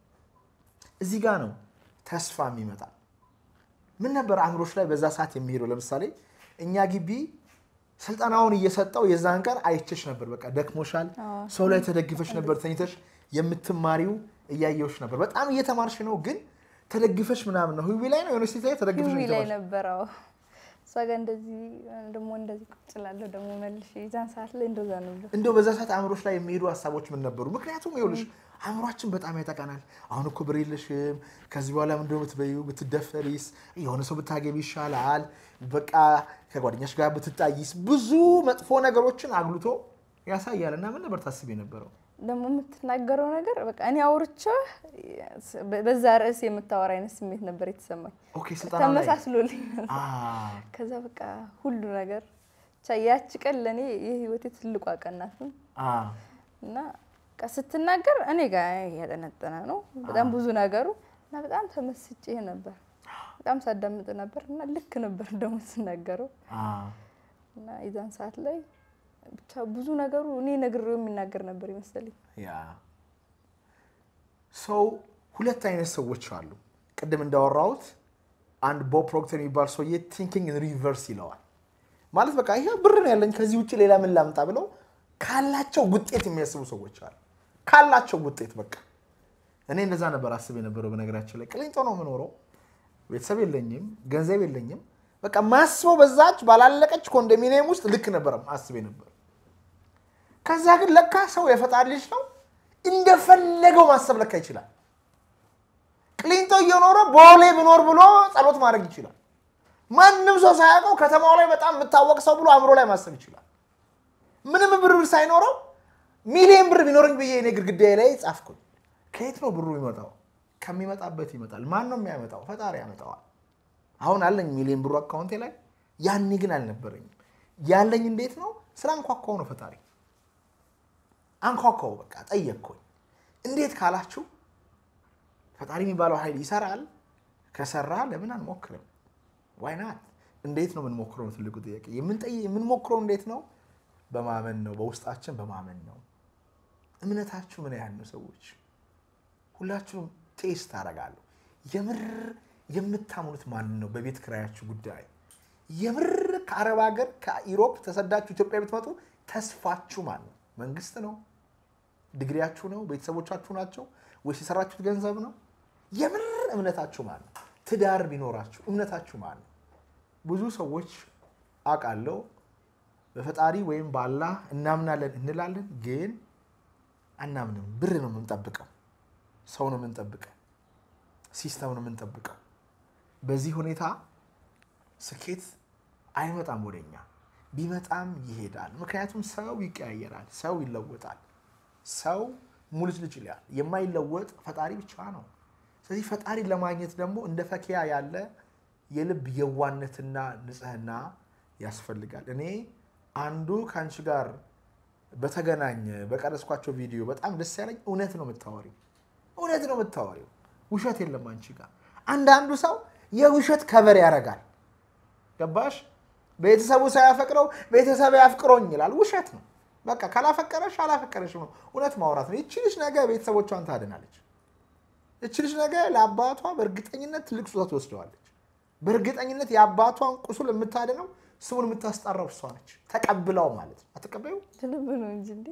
S1: እዚህ ጋ ነው ተስፋ የሚመጣ። ምን ነበር አእምሮች ላይ በዛ ሰዓት የሚሄደው? ለምሳሌ እኛ ግቢ ስልጠናውን እየሰጠው የዛን ቀን አይቼሽ ነበር። በቃ ደክሞሻል፣ ሰው ላይ ተደግፈሽ ነበር ተኝተሽ የምትማሪው እያየሁሽ ነበር። በጣም እየተማርሽ ነው፣ ግን ተደግፈሽ ምናምን ነው። ህዊ ላይ ነው የሆነ ሴት ላይ ተደግፈሽ ነው
S3: ህዊ ላይ
S1: የተማርሽ።
S3: ነበረው እሷ ጋር እንደዚህ ደግሞ እንደዚህ ቁጭ እላለሁ ደግሞ መልሼ የዛን ሰዓት ላይ እንደዛ ነበር።
S1: እንደው በዛ ሰዓት አእምሮች ላይ የሚሄዱ ሀሳቦች ምን ነበሩ? ምክንያቱም ይኸውልሽ አእምሯችን በጣም ያጠቃናል። አሁን እኮ ብር የለሽም፣ ከዚህ በኋላ ምንድን ነው የምትበይው? ብትደፈሪስ? የሆነ ሰው ብታገቢ ይሻላል፣ በቃ ከጓደኛሽ ጋር ብትጣይስ፣ ብዙ መጥፎ ነገሮችን አግልቶ ያሳያል። እና ምን ነበር ታስብ የነበረው?
S3: ደግሞ የምትናገረው ነገር በቃ እኔ አውርቼ በዛ ርዕስ የምታወራ አይነት ስሜት ነበር የተሰማኝ።
S1: ኦኬ ስልጠና ላይ
S3: ተመሳስሎልኝ ነበር።
S1: አ፣
S3: ከዛ በቃ ሁሉ ነገር ብቻ ያቺ ቀን ለእኔ የህይወቴ ትልቋ ቀን ናት
S1: አ፣
S3: እና በቃ ስትናገር እኔ ጋር ያጠነጠነ ነው በጣም ብዙ ነገሩ እና በጣም ተመስጬ ነበር። በጣም ሳዳምጥ ነበር እና ልክ ነበር ደግሞ ስናገረው
S1: አ።
S3: እና የዛን ሰዓት ላይ ብቻ ብዙ ነገሩ እኔ ነግሬው የሚናገር ነበር ይመስለኝ።
S1: ያ ሰው ሁለት አይነት ሰዎች አሉ። ቅድም እንዳወራሁት አንድ ቦብ ፕሮክተር የሚባል ሰውዬ ቲንኪንግ ሪቨርስ ይለዋል። ማለት በቃ ይሄ ብር ነው ያለኝ ከዚህ ውጭ ሌላ ምን ላምጣ ብለው ካላቸው ውጤት የሚያስቡ ሰዎች አሉ። ካላቸው ውጤት በቃ እኔ እንደዛ ነበር አስብ የነበረው። በነገራችን ላይ ቅሊንጦ ነው የምኖረው፣ ቤተሰብ የለኝም፣ ገንዘብ የለኝም። በቃ ማስበው በዛች ባላለቀች ኮንዶሚኒየም ውስጥ ልክ ነበረ አስብ ነበር። ከዛ ግን ለካ ሰው የፈጣሪ ልጅ ነው፣ እንደፈለገው ማሰብ ለካ ይችላል። ቅሊንጦ እየኖረ ቦሌ ብኖር ብሎ ጸሎት ማድረግ ይችላል። ማንም ሰው ሳያውቀው ከተማው ላይ በጣም የምታወቅ ሰው ብሎ አእምሮ ላይ ማሰብ ይችላል። ምንም ብር ሳይኖረው ሚሊዮን ብር ቢኖረኝ ብዬ እኔ ግድግዳዬ ላይ ጻፍኩኝ። ከየት ነው ብሩ የሚመጣው? ከሚመጣበት ይመጣል። ማን ነው የሚያመጣው? ፈጣሪ ያመጣዋል። አሁን አለኝ ሚሊዮን ብሩ አካውንቴ ላይ፣ ያኔ ግን አልነበረኝም። ያለኝ እንዴት ነው? ስለ አንኳኳው ነው ፈጣሪ አንኳኳው። በቃ ጠየቅኩኝ። እንዴት ካላችሁ ፈጣሪ የሚባለው ኃይል ይሰራል። ከሰራ ለምን አንሞክርም? ዋይናት እንዴት ነው የምንሞክረው? ነው ትልቁ ጥያቄ። የምንጠይ- የምንሞክረው እንዴት ነው? በማመን ነው። በውስጣችን በማመን ነው። እምነታችሁ ምን ያህል ነው? ሰዎች ሁላችሁም ቴስት ታደርጋለሁ። የምር የምታምኑት ማንን ነው? በቤት ክራያችሁ ጉዳይ የምር ከአረብ ሀገር ከኢሮፕ ተሰዳችሁ ኢትዮጵያ ብትመጡ ተስፋችሁ ማን ነው? መንግስት ነው? ዲግሪያችሁ ነው? ቤተሰቦቻችሁ ናቸው? ወይስ የሰራችሁት ገንዘብ ነው? የምር እምነታችሁ ማን ነው? ትዳር ቢኖራችሁ እምነታችሁ ማን ነው? ብዙ ሰዎች አውቃለሁ በፈጣሪ ወይም በአላህ እናምናለን እንላለን፣ ግን አናምንም። ብር ነው የምንጠብቀው፣ ሰው ነው የምንጠብቀው፣ ሲስተም ነው የምንጠብቀው። በዚህ ሁኔታ ስኬት አይመጣም ወደኛ፣ ቢመጣም ይሄዳል። ምክንያቱም ሰው ይቀያየራል፣ ሰው ይለወጣል፣ ሰው ሙልጭ ልጭ ይላል። የማይለወጥ ፈጣሪ ብቻ ነው። ስለዚህ ፈጣሪ ለማግኘት ደግሞ እንደ ፈኪያ ያለ የልብ የዋነትና ንጽህና ያስፈልጋል። እኔ አንዱ ከአንቺ ጋር በተገናኘ በቀረጽኳቸው ቪዲዮ በጣም ደስ ያለኝ እውነት ነው የምታወሪው፣ እውነት ነው የምታወሪው፣ ውሸት የለም አንቺ ጋር። አንዳንዱ ሰው የውሸት ከበር ያደርጋል። ገባሽ? ቤተሰቡ ሳያፈቅረው ቤተሰብ ያፍቅሮኝ ይላል። ውሸት ነው። በቃ ካላፈቀረሽ አላፈቀረሽ ነው። እውነት ማውራት ነው። ይቺ ልጅ ነገ ቤተሰቦቿን ታድናለች። ይቺ ልጅ ነገ ለአባቷ በእርግጠኝነት ትልቅ ስጦታ ትወስደዋለች። በእርግጠኝነት የአባቷን ቁስል የምታድነው ስሙን የምታስጠራው እሷ ነች። ተቀብለው ማለት ነው። አትቀበዩ?
S3: ልብ ነው እንጂ እንዴ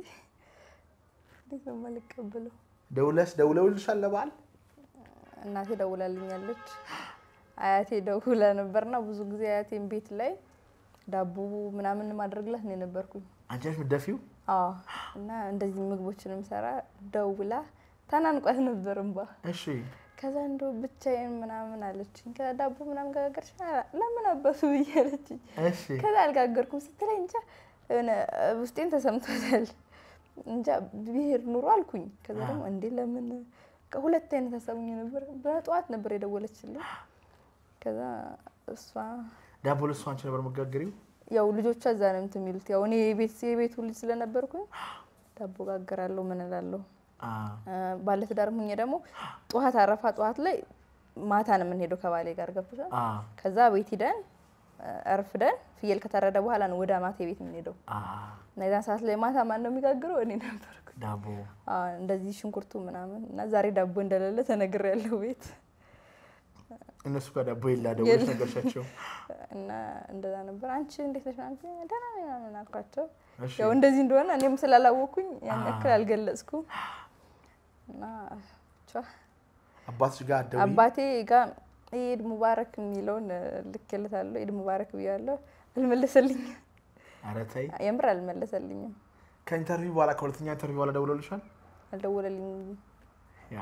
S3: እንዴት ነው የማልቀበለው?
S1: ደውለሽ ደውለውልሻል ለበዓል?
S3: እናቴ ደውላልኛለች። አያቴ ደውላ ነበርና ብዙ ጊዜ አያቴን ቤት ላይ ዳቦ ምናምን ማድረግላት ነው የነበርኩኝ።
S1: አንቺ ነሽ የምትደፊው?
S3: አዎ እና እንደዚህ ምግቦችንም ሰራ ደውላ ተናንቋት ነበር እንባ።
S1: እሺ
S3: ከዛ እንደው ብቻዬን ምናምን አለችኝ። ከዛ ዳቦ ምናምን ጋገርሽ ለምን አባቱ ብዬ አለችኝ።
S1: እሺ
S3: ከዛ አልጋገርኩም ስትለኝ እንጃ የሆነ ውስጤን ተሰምቶታል። እንጃ ብሄር ኑሮ አልኩኝ። ከዛ ደግሞ እንዴ ለምን በቃ ሁለት አይነት ሀሳቡኝ ነበር። በጠዋት ነበር የደወለችልኝ። ከዛ እሷ
S1: ዳቦ ለእሱ አንቺ ነበር መጋገሪው?
S3: ያው ልጆቿ እዛ ነው እንትን የሚሉት ያው እኔ የቤት የቤቱ ልጅ ስለነበርኩኝ ዳቦ ጋገራለሁ ምን እላለሁ። ባለትዳር ሁኜ ደግሞ ጠዋት አረፋ ጠዋት ላይ ማታ ነው የምንሄደው ከባሌ ጋር ገብቶሻል። ከዛ ቤት ሂደን እርፍደን ፍየል ከታረደ በኋላ ነው ወደ ማታ ቤት የምንሄደው። እና የዛን ሰዓት ላይ ማታ ማን ነው የሚጋግረው? እኔ ነበርኩ።
S1: ዳቦ
S3: አዎ፣ እንደዚህ ሽንኩርቱ ምናምን እና ዛሬ ዳቦ እንደሌለ ተነግሬያለሁ ቤት
S1: እነሱ ጋር ዳቦ የላ ደውለሽ
S3: የለም።
S1: ነገርሻቸው?
S3: እና እንደዛ ነበር። አንቺ እንዴት ነሽ ምናምን ሲለኝ ደህና ነኝ ምናምን አልኳቸው።
S1: እሺ።
S3: ያው እንደዚህ እንደሆነ እኔም ስላላወቅኩኝ ያን ያክል አልገለጽኩም። እና ብቻ
S1: አባትሽ ጋር አትደውይም?
S3: አባቴ ጋር ኢድ ሙባረክ የሚለውን ልክለታለሁ። ኢድ ሙባረክ ብያለሁ። አልመለሰልኝም።
S1: ኧረ ተይ።
S3: የምር አልመለሰልኝም።
S1: ከኢንተርቪው በኋላ ከሁለተኛ ኢንተርቪው በኋላ ደውሎልሻል?
S3: አልደወለልኝም።
S1: ያ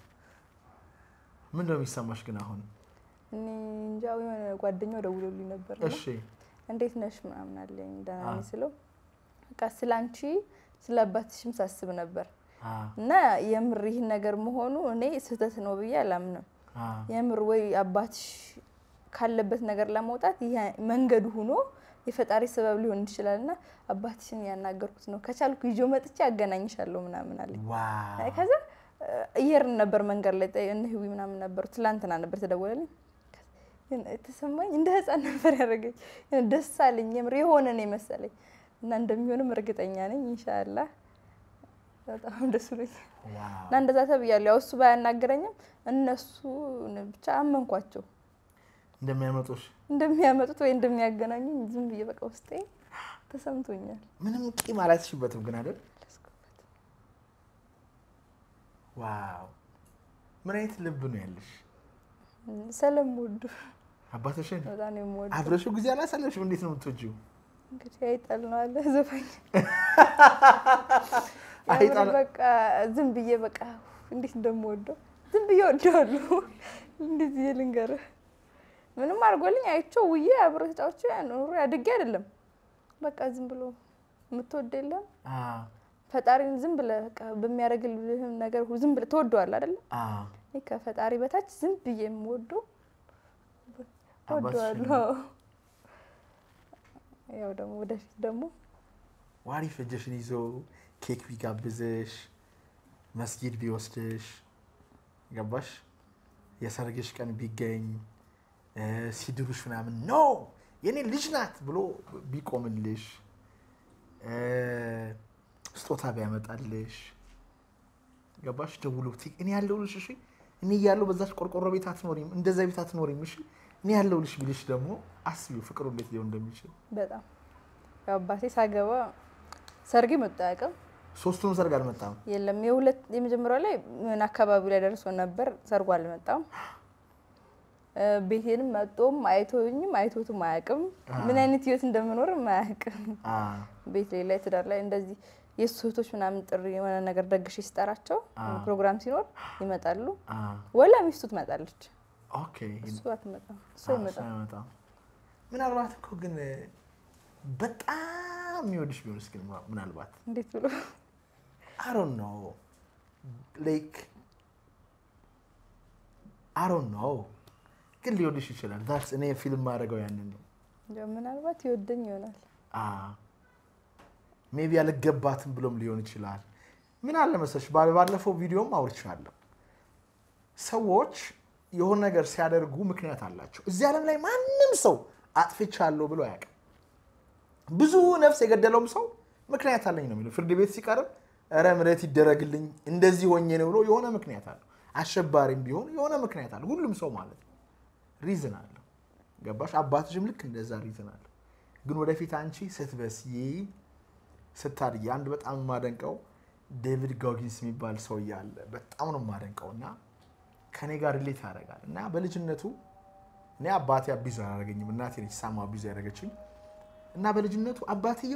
S1: ምን ነው የሚሰማሽ ግን አሁን?
S3: እኔ እንጃ የሆነ ጓደኛው ደውሎልኝ ነበር እና
S1: እሺ
S3: እንዴት ነሽ ምናምን አለኝ። ደህና ነኝ
S1: አ።
S3: ስለው በቃ ስለ አንቺ ስለ አባትሽም ሳስብ ነበር
S1: አ
S3: እና የምር ይህን ነገር መሆኑ እኔ ስህተት ነው ብዬ አላምንም።
S1: አ
S3: የምር ወይ አባትሽ ካለበት ነገር ለመውጣት ይሄ መንገዱ ሆኖ የፈጣሪ ሰበብ ሊሆን ይችላል እና አባትሽን ያናገርኩት ነው ከቻልኩ ይዞ መጥቼ አገናኝሻለሁ ምናምን አለኝ።
S1: ዋው
S3: ከዛ እየርን ነበር መንገድ ላይ ጠ- እነ ህዊ ምናምን ነበሩ። ትላንትና ነበር ተደወለልኝ። ግን የተሰማኝ እንደ ህፃን ነበር ያደረገኝ። የሆነ ደስ አለኝ። የምር የሆነ ነው የመሰለኝ እና እንደሚሆንም እርግጠኛ ነኝ ኢንሻአላህ። በጣም ደስ ብሎኛል
S1: ዋው
S3: እና እንደዛ ተብያለሁ። ያው እሱ ባያናገረኝም እነሱ ብቻ አመንኳቸው
S1: እንደሚያመጡሽ
S3: እንደሚያመጡት ወይ እንደሚያገናኙኝ ዝም ብዬ በቃ ውስጤ ተሰምቶኛል።
S1: ምንም ቂም አላትሽበትም ግን አይደል? ዋው ምን አይነት ልብ ነው ያለሽ?
S3: ስለምወዱ
S1: አባትሽን
S3: በጣም ነው የምወደው።
S1: አብረሽው ጊዜ አላሳለፍሽም? እንዴት ነው የምትወጂው?
S3: እንግዲህ አይጣል ነው አለ ዘፋኝ
S1: አይጣል-
S3: የምር በቃ ዝም ብዬ በቃ እንዴት እንደምወደው ዝም ብዬ ወደዋለሁ። እንዴት ብዬ ልንገርህ? ምንም አድርጎልኝ አይቼው ውዬ አብሮ ተጫውቼ ኑሮ አድጌ አይደለም። በቃ ዝም ብሎ የምትወድ የለም
S1: አ
S3: ፈጣሪን ዝም ብለህ በቃ በሚያደርግልህም ነገር ሁ- ዝም ብለህ ትወደዋለህ አይደለ?
S1: አ
S3: እኔ ከፈጣሪ በታች ዝም ብዬ የምወደው
S1: አባትሽን
S3: ወደዋለሁ። ያው ደግሞ ወደፊት ደግሞ
S1: ዋሪፍ እጅሽን ይዞ ኬክ ቢጋብዝሽ መስጊድ ቢወስድሽ ገባሽ የሰርግሽ ቀን ቢገኝ እ፣ ሲድሩሽ ምናምን ኖ የኔ ልጅ ናት ብሎ ቢቆምልሽ እ፣ ስጦታ ቢያመጣልሽ ገባሽ ደውሎ ቲ- እኔ ያለሁልሽ እሺ እኔ እያለሁ በዛች ቆርቆሮ ቤት አትኖሪም እንደዛ ቤት አትኖሪም እሺ እኔ ያለሁልሽ ቢልሽ ደግሞ አስቢው ፍቅሩ እንዴት ሊሆን እንደሚችል
S3: በጣም ያው አባቴ ሳገባ ሰርግ መጣ አያውቅም።
S1: ሶስቱንም ሰርግ አልመጣም
S3: የለም የሁለት የመጀመሪያው ላይ ምን አካባቢው ላይ ደርሶ ነበር፣ ሰርጉ አልመጣም። እ፣ ቤቴንም መጦም አይቶኝም አይቶትም አያውቅም። ምን አይነት ህይወት እንደምኖርም አያውቅም።
S1: አ፣
S3: ቤት ሌላ ትዳር ላይ እንደዚህ የእሱ እህቶች ምናምን ጥሪ የሆነ ነገር ደግሼ ሲጠራቸው ፕሮግራም ሲኖር ይመጣሉ።
S1: አ፣
S3: ወላ ሚስቱ ትመጣለች፣
S1: ኦኬ
S3: እሱ አትመጣም። እሱ
S1: አ፣
S3: አይመጣም።
S1: ሳይመጣ ምናልባት እኮ ግን በጣም የሚወድሽ ቢሆንስ ግን ምናልባት
S3: እንዴት ብሎ
S1: I don't know. Like, I don't know. ግን ሊወድሽ ይችላል። ዛትስ እኔ ፊልም ማድረገው ያንን ነው።
S3: እንደው ምናልባት ይወደኝ ይሆናል።
S1: ሜቢ አልገባትም ብሎም ሊሆን ይችላል። ምን አለ መሰለሽ ባለ- ባለፈው ቪዲዮም አውርቻለሁ። ሰዎች የሆነ ነገር ሲያደርጉ ምክንያት አላቸው። እዚህ ዓለም ላይ ማንም ሰው አጥፍቻለሁ ብሎ አያውቅም። ብዙ ነፍስ የገደለውም ሰው ምክንያት አለኝ ነው የሚለው። ፍርድ ቤት ሲቀርብ እረ ምሕረት ይደረግልኝ እንደዚህ ሆኜ ነው ብሎ የሆነ ምክንያት አለው። አሸባሪም ቢሆን የሆነ ምክንያት አለው። ሁሉም ሰው ማለት ነው ሪዝን አለው። ገባሽ? አባትሽም ልክ እንደዛ ሪዝን አለው። ግን ወደፊት አንቺ ስትበስይ ስታድጊ አንድ በጣም የማደንቀው ዴቪድ ጎጊንስ የሚባል ሰውዬ አለ። በጣም ነው የማደንቀው እና ከኔ ጋር ሪሌት ያደርጋል እና በልጅነቱ እኔ አባቴ አቢዝ አላደረገኝም እናቴ ነች ሳማ አቢዝ ያደረገችኝ እና በልጅነቱ አባትየው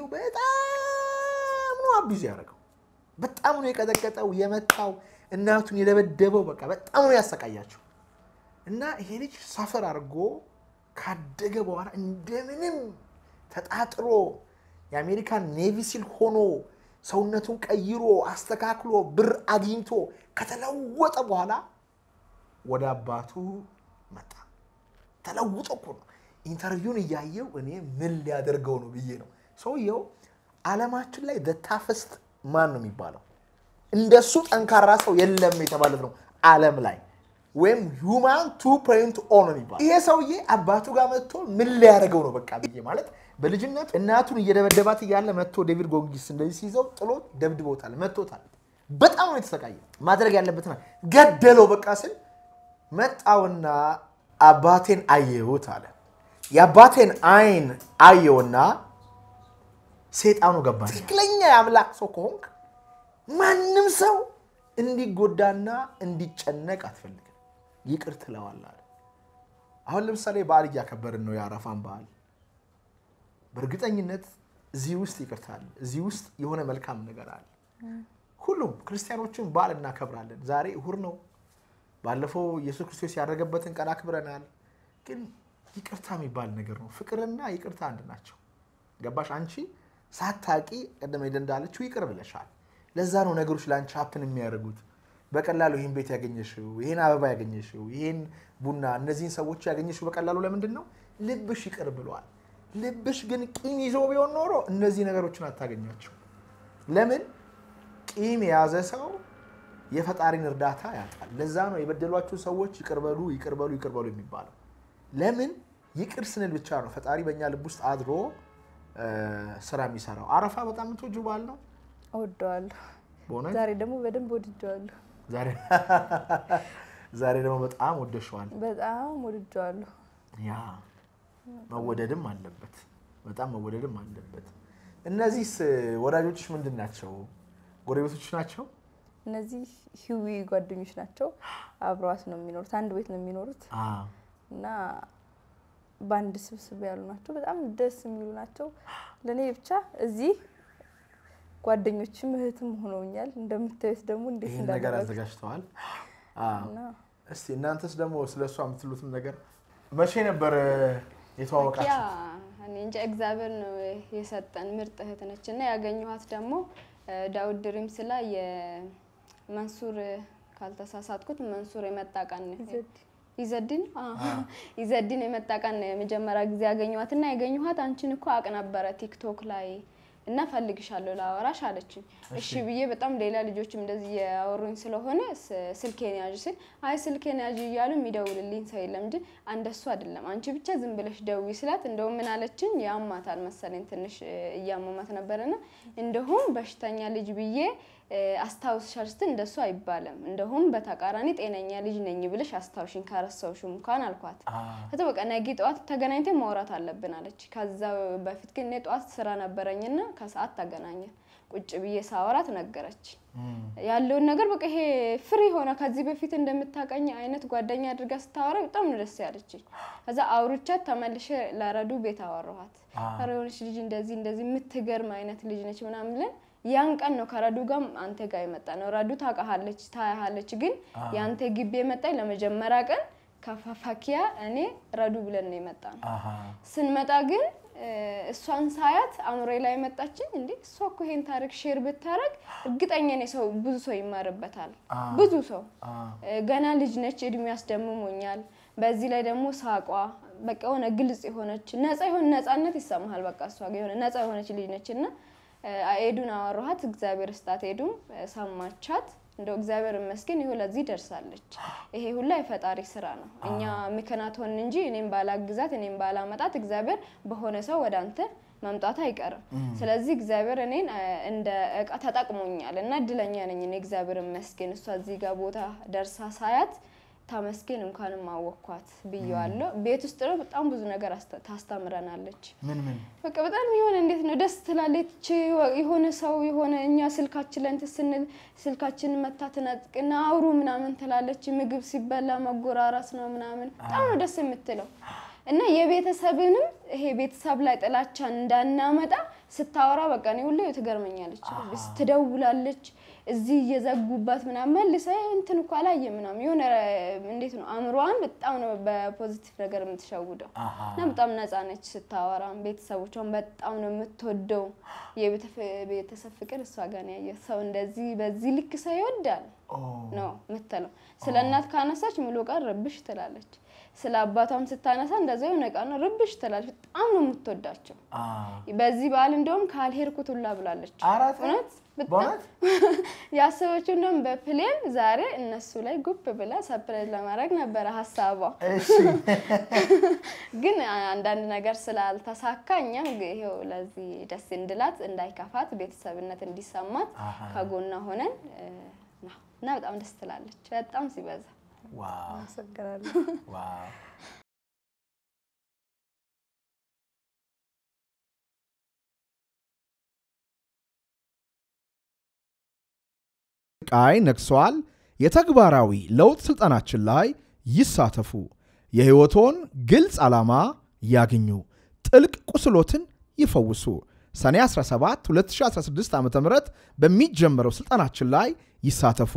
S1: በጣም ነው አቢዝ ያደረገው። በጣም ነው የቀጠቀጠው፣ የመታው፣ እናቱን የደበደበው። በቃ በጣም ነው ያሰቃያቸው እና ይሄ ልጅ ሳፈር አድርጎ ካደገ በኋላ እንደምንም ተጣጥሮ የአሜሪካን ኔቪ ሲል ሆኖ ሰውነቱን ቀይሮ አስተካክሎ ብር አግኝቶ ከተለወጠ በኋላ ወደ አባቱ መጣ። ተለውጦ እኮ ነው። ኢንተርቪውን እያየው እኔ ምን ሊያደርገው ነው ብዬ ነው። ሰውየው ዓለማችን ላይ ታፈስት ማን ነው የሚባለው? እንደሱ ጠንካራ ሰው የለም የተባለት ነው ዓለም ላይ ወይም ሁማን ቱ ፖይንት ኦ ነው የሚባለው። ይሄ ሰውዬ አባቱ ጋር መጥቶ ምን ሊያደርገው ነው በቃ ብዬ ማለት በልጅነቱ እናቱን እየደበደባት እያለ መጥቶ ዴቪድ ጎንጊስ እንደዚህ ሲይዘው ጥሎ ደብድቦታል፣ መቶታል። በጣም ነው የተሰቃየ። ማድረግ ያለበትን ገደለው በቃ ስል መጣውና አባቴን አየሁት አለ። የአባቴን አይን አየውና ሴጣኑ ገባ። ትክክለኛ የአምላክ ሰው ከሆንክ ማንም ሰው እንዲጎዳና እንዲጨነቅ አትፈልግም፣ ይቅር ትለዋለህ አለ። አሁን ለምሳሌ በዓል እያከበርን ነው፣ የአረፋን በዓል። በእርግጠኝነት እዚህ ውስጥ ይቅርታ አለ፣ እዚህ ውስጥ የሆነ መልካም ነገር አለ። ሁሉም ክርስቲያኖችን በዓል እናከብራለን። ዛሬ እሁድ ነው። ባለፈው ኢየሱስ ክርስቶስ ያደረገበትን ቀን አክብረናል። ግን ይቅርታ የሚባል ነገር ነው። ፍቅርና ይቅርታ አንድ ናቸው። ገባሽ? አንቺ ሳታቂ ቀደም ሄደ እንዳለችው ይቅር ብለሻል። ለዛ ነው ነገሮች ለአንቺ ሀፕን የሚያደርጉት። በቀላሉ ይህን ቤት ያገኘሽው፣ ይህን አበባ ያገኘሽው፣ ይህን ቡና፣ እነዚህን ሰዎች ያገኘሽው በቀላሉ ለምንድን ነው? ልብሽ ይቅር ብለዋል። ልብሽ ግን ቂም ይዞ ቢሆን ኖሮ እነዚህ ነገሮችን አታገኛቸው። ለምን? ቂም የያዘ ሰው የፈጣሪን እርዳታ ያጣል። ለዛ ነው የበደሏችሁ ሰዎች ይቅርበሉ ይቅርበሉ ይቅርበሉ የሚባለው። ለምን? ይቅር ስንል ብቻ ነው ፈጣሪ በእኛ ልብ ውስጥ አድሮ ስራ የሚሰራው። አረፋ በጣም የምትወጂው በዓል ነው
S3: እወደዋለሁ።
S1: በእውነት
S3: ዛሬ ደግሞ በደንብ ወድጀዋለሁ።
S1: ዛሬ ዛሬ ደግሞ በጣም ወደሸዋል።
S3: በጣም ወድጀዋለሁ።
S1: ያ መወደድም አለበት፣ በጣም መወደድም አለበት። እነዚህስ ወዳጆችሽ ምንድን ናቸው? ጎረቤቶች ናቸው?
S3: እነዚህ ሂዊ ጓደኞች ናቸው። አብረዋት ነው የሚኖሩት፣ አንድ ቤት ነው የሚኖሩት እና በአንድ ስብስብ ያሉ ናቸው። በጣም ደስ የሚሉ ናቸው። ለእኔ ብቻ እዚህ ጓደኞችም እህትም ሆነውኛል። እንደምታዩት ደግሞ እንዴት
S1: ይህን ነገር
S3: እንዳደረጉ
S1: አዘጋጅተዋል።
S3: እና
S1: እስቲ እናንተስ ደግሞ ስለ እሷ የምትሉትም ነገር መቼ ነበር
S5: ያ
S1: የተዋወቃችሁ?
S5: እኔ እንጃ እግዚአብሔር ነው የሰጠን ምርጥ እህት ነች እና ያገኘኋት ደግሞ ዳውድ ድሪምስ ላይ የመንሱር ካልተሳሳትኩት መንሱር የመጣ ቀን ይዘድን ይዘድን የመጣ ቀን የመጀመሪያ ጊዜ ያገኘኋት እና ያገኘኋት አንቺን እኮ አቅ ነበረ ቲክቶክ ላይ እና ፈልግሻለሁ ላወራሽ አለችኝ። እሺ ብዬ በጣም ሌላ ልጆችም እንደዚህ ያወሩኝ ስለሆነ ስ- ስልኬን ያዥ ስል አይ ስልኬን ያዥ እያሉ የሚደውልልኝ ሰው የለም እንጂ አንደሱ አይደለም አንቺ ብቻ ዝም ብለሽ ደውይ ስላት እንደውም ምን አለችኝ ያማታል መሰለኝ ትንሽ እ፣ እያመማት ነበረና እንደውም በሽተኛ ልጅ ብዬ እ፣ አስታውስሻል ስትል እንደሱ አይባልም። እንደሁም በተቃራኒ ጤነኛ ልጅ ነኝ ብለሽ አስታውሽኝ ካረሳውሽም እንኳን አልኳት። ከዛ በቃ ነገ ጠዋት ተገናኝተን ማውራት አለብን አለች። ከዛ በፊት ግን እኔ ጠዋት ስራ ነበረኝና ከሰዓት ተገናኘን። ቁጭ ብዬ ሳወራት ነገረች ያለውን ነገር በቃ ይሄ ፍሪ ሆነ ከዚህ በፊት እንደምታቀኝ አይነት ጓደኛ አድርጋ ስታወራ በጣም ነው ደስ ያለችኝ። ከዛ አውርቻት ተመልሼ ለረዱ ቤት አወራኋት። ኧረ የሆነች ልጅ እንደዚህ እንደዚህ የምትገርም አይነት ልጅ ነች ምናምን ብለን ያን ቀን ነው ከረዱ ጋር አንተ ጋር የመጣ ነው። ረዱ ታውቃሃለች፣ ታያሃለች። ግን የአንተ ግቢ የመጣኝ ለመጀመሪያ ቀን ከፈኪያ እኔ ረዱ ብለን ነው የመጣ ነው። ስንመጣ ግን እ፣ እሷን ሳያት አእምሮ ላይ መጣችኝ። እንዴ እሷ እኮ ይሄን ታሪክ ሼር ብታረግ እርግጠኛ ነኝ ሰው ብዙ ሰው ይማርበታል። ብዙ ሰው እ፣ ገና ልጅ ነች፣ እድሜ ያስደምሞኛል። በዚህ ላይ ደግሞ ሳቋ በቃ የሆነ ግልጽ የሆነች ነፃ የሆነ ነፃነት ይሰማሃል። በቃ እሷ ጋር የሆነ ነፃ የሆነች ልጅ ነች እና እ፣ ኤዱን አወራኋት። እግዚአብሔር ስጣት። ኤዱም እ፣ ሰማቻት። እንደው እግዚአብሔር ይመስገን ይሁ ለዚህ ደርሳለች። ይሄ ሁላ የፈጣሪ ስራ ነው። እኛ ምክንያት ሆን እንጂ እኔም ባላግዛት እኔም ባላመጣት እግዚአብሔር በሆነ ሰው ወደ አንተ መምጣት አይቀርም። ስለዚህ እግዚአብሔር እኔን እ፣ እንደ እቃ ተጠቅሞኛል እና እድለኛ ነኝ እኔ እግዚአብሔር ይመስገን። እሷ እዚህ ጋር ቦታ ደርሳ ሳያት ታመስገን እንኳንም አወኳት ብዬዋለሁ። ቤት ውስጥ ነው በጣም ብዙ ነገር አስተ- ታስተምረናለች።
S1: ምን ምን
S5: በቃ በጣም የሆነ እንዴት ነው ደስ ትላለች። የሆነ ሰው የሆነ እኛ ስልካችን ላይ እንትን ስንል ስልካችንን መታ ትነጥቅና አውሩ ምናምን ትላለች። ምግብ ሲበላ መጎራረስ ነው ምናምን በጣም ነው ደስ የምትለው እና የቤተሰብንም ይሄ ቤተሰብ ላይ ጥላቻን እንዳናመጣ ስታወራ በቃ እኔ ሁሌ ትገርመኛለች። ትደውላለች እዚህ እየዘጉባት ምናምን መልሰ እንትን እኮ አላየ ምናምን የሆነ እንዴት ነው አእምሮዋን በጣም ነው በፖዚቲቭ ነገር የምትሸውደው እና በጣም ነፃ ነች ስታወራም ቤተሰቦቿን በጣም ነው የምትወደው። የቤተሰብ ፍቅር እሷ ጋር ነው ያየ ሰው እንደዚህ በዚህ ልክ ሰው ይወዳል ነው የምትለው። ስለ እናት ካነሳች ሙሉ ቀን ርብሽ ትላለች። ስለ አባቷም ስታነሳ እንደዛ የሆነ ቀን ርብሽ ትላለች። በጣም ነው የምትወዳቸው። በዚህ በዓል እንደውም ካልሄድኩት ሁላ ብላለች።
S1: አራት
S5: እውነት በጣም
S1: በእውነት
S5: ያሰበችው እንደውም በፕሌን ዛሬ እነሱ ላይ ጉብ ብላ ሰፕራይዝ ለማድረግ ነበረ ሀሳቧ።
S1: እሺ
S5: ግን አንዳንድ ነገር ስላልተሳካ እኛም ይሄው ለዚህ ደስ እንድላት እንዳይከፋት ቤተሰብነት እንዲሰማት ከጎኗ ሆነን እ፣ ነው እና በጣም ደስ ትላለች። በጣም ሲበዛ
S1: ዋው
S3: አመሰግናለሁ።
S1: ዋው
S4: ቃይ ነግሰዋል። የተግባራዊ ለውጥ ስልጠናችን ላይ ይሳተፉ። የሕይወቶን ግልጽ ዓላማ ያግኙ። ጥልቅ ቁስሎትን ይፈውሱ። ሰኔ 17 2016 ዓ ም በሚጀምረው ስልጠናችን ላይ ይሳተፉ።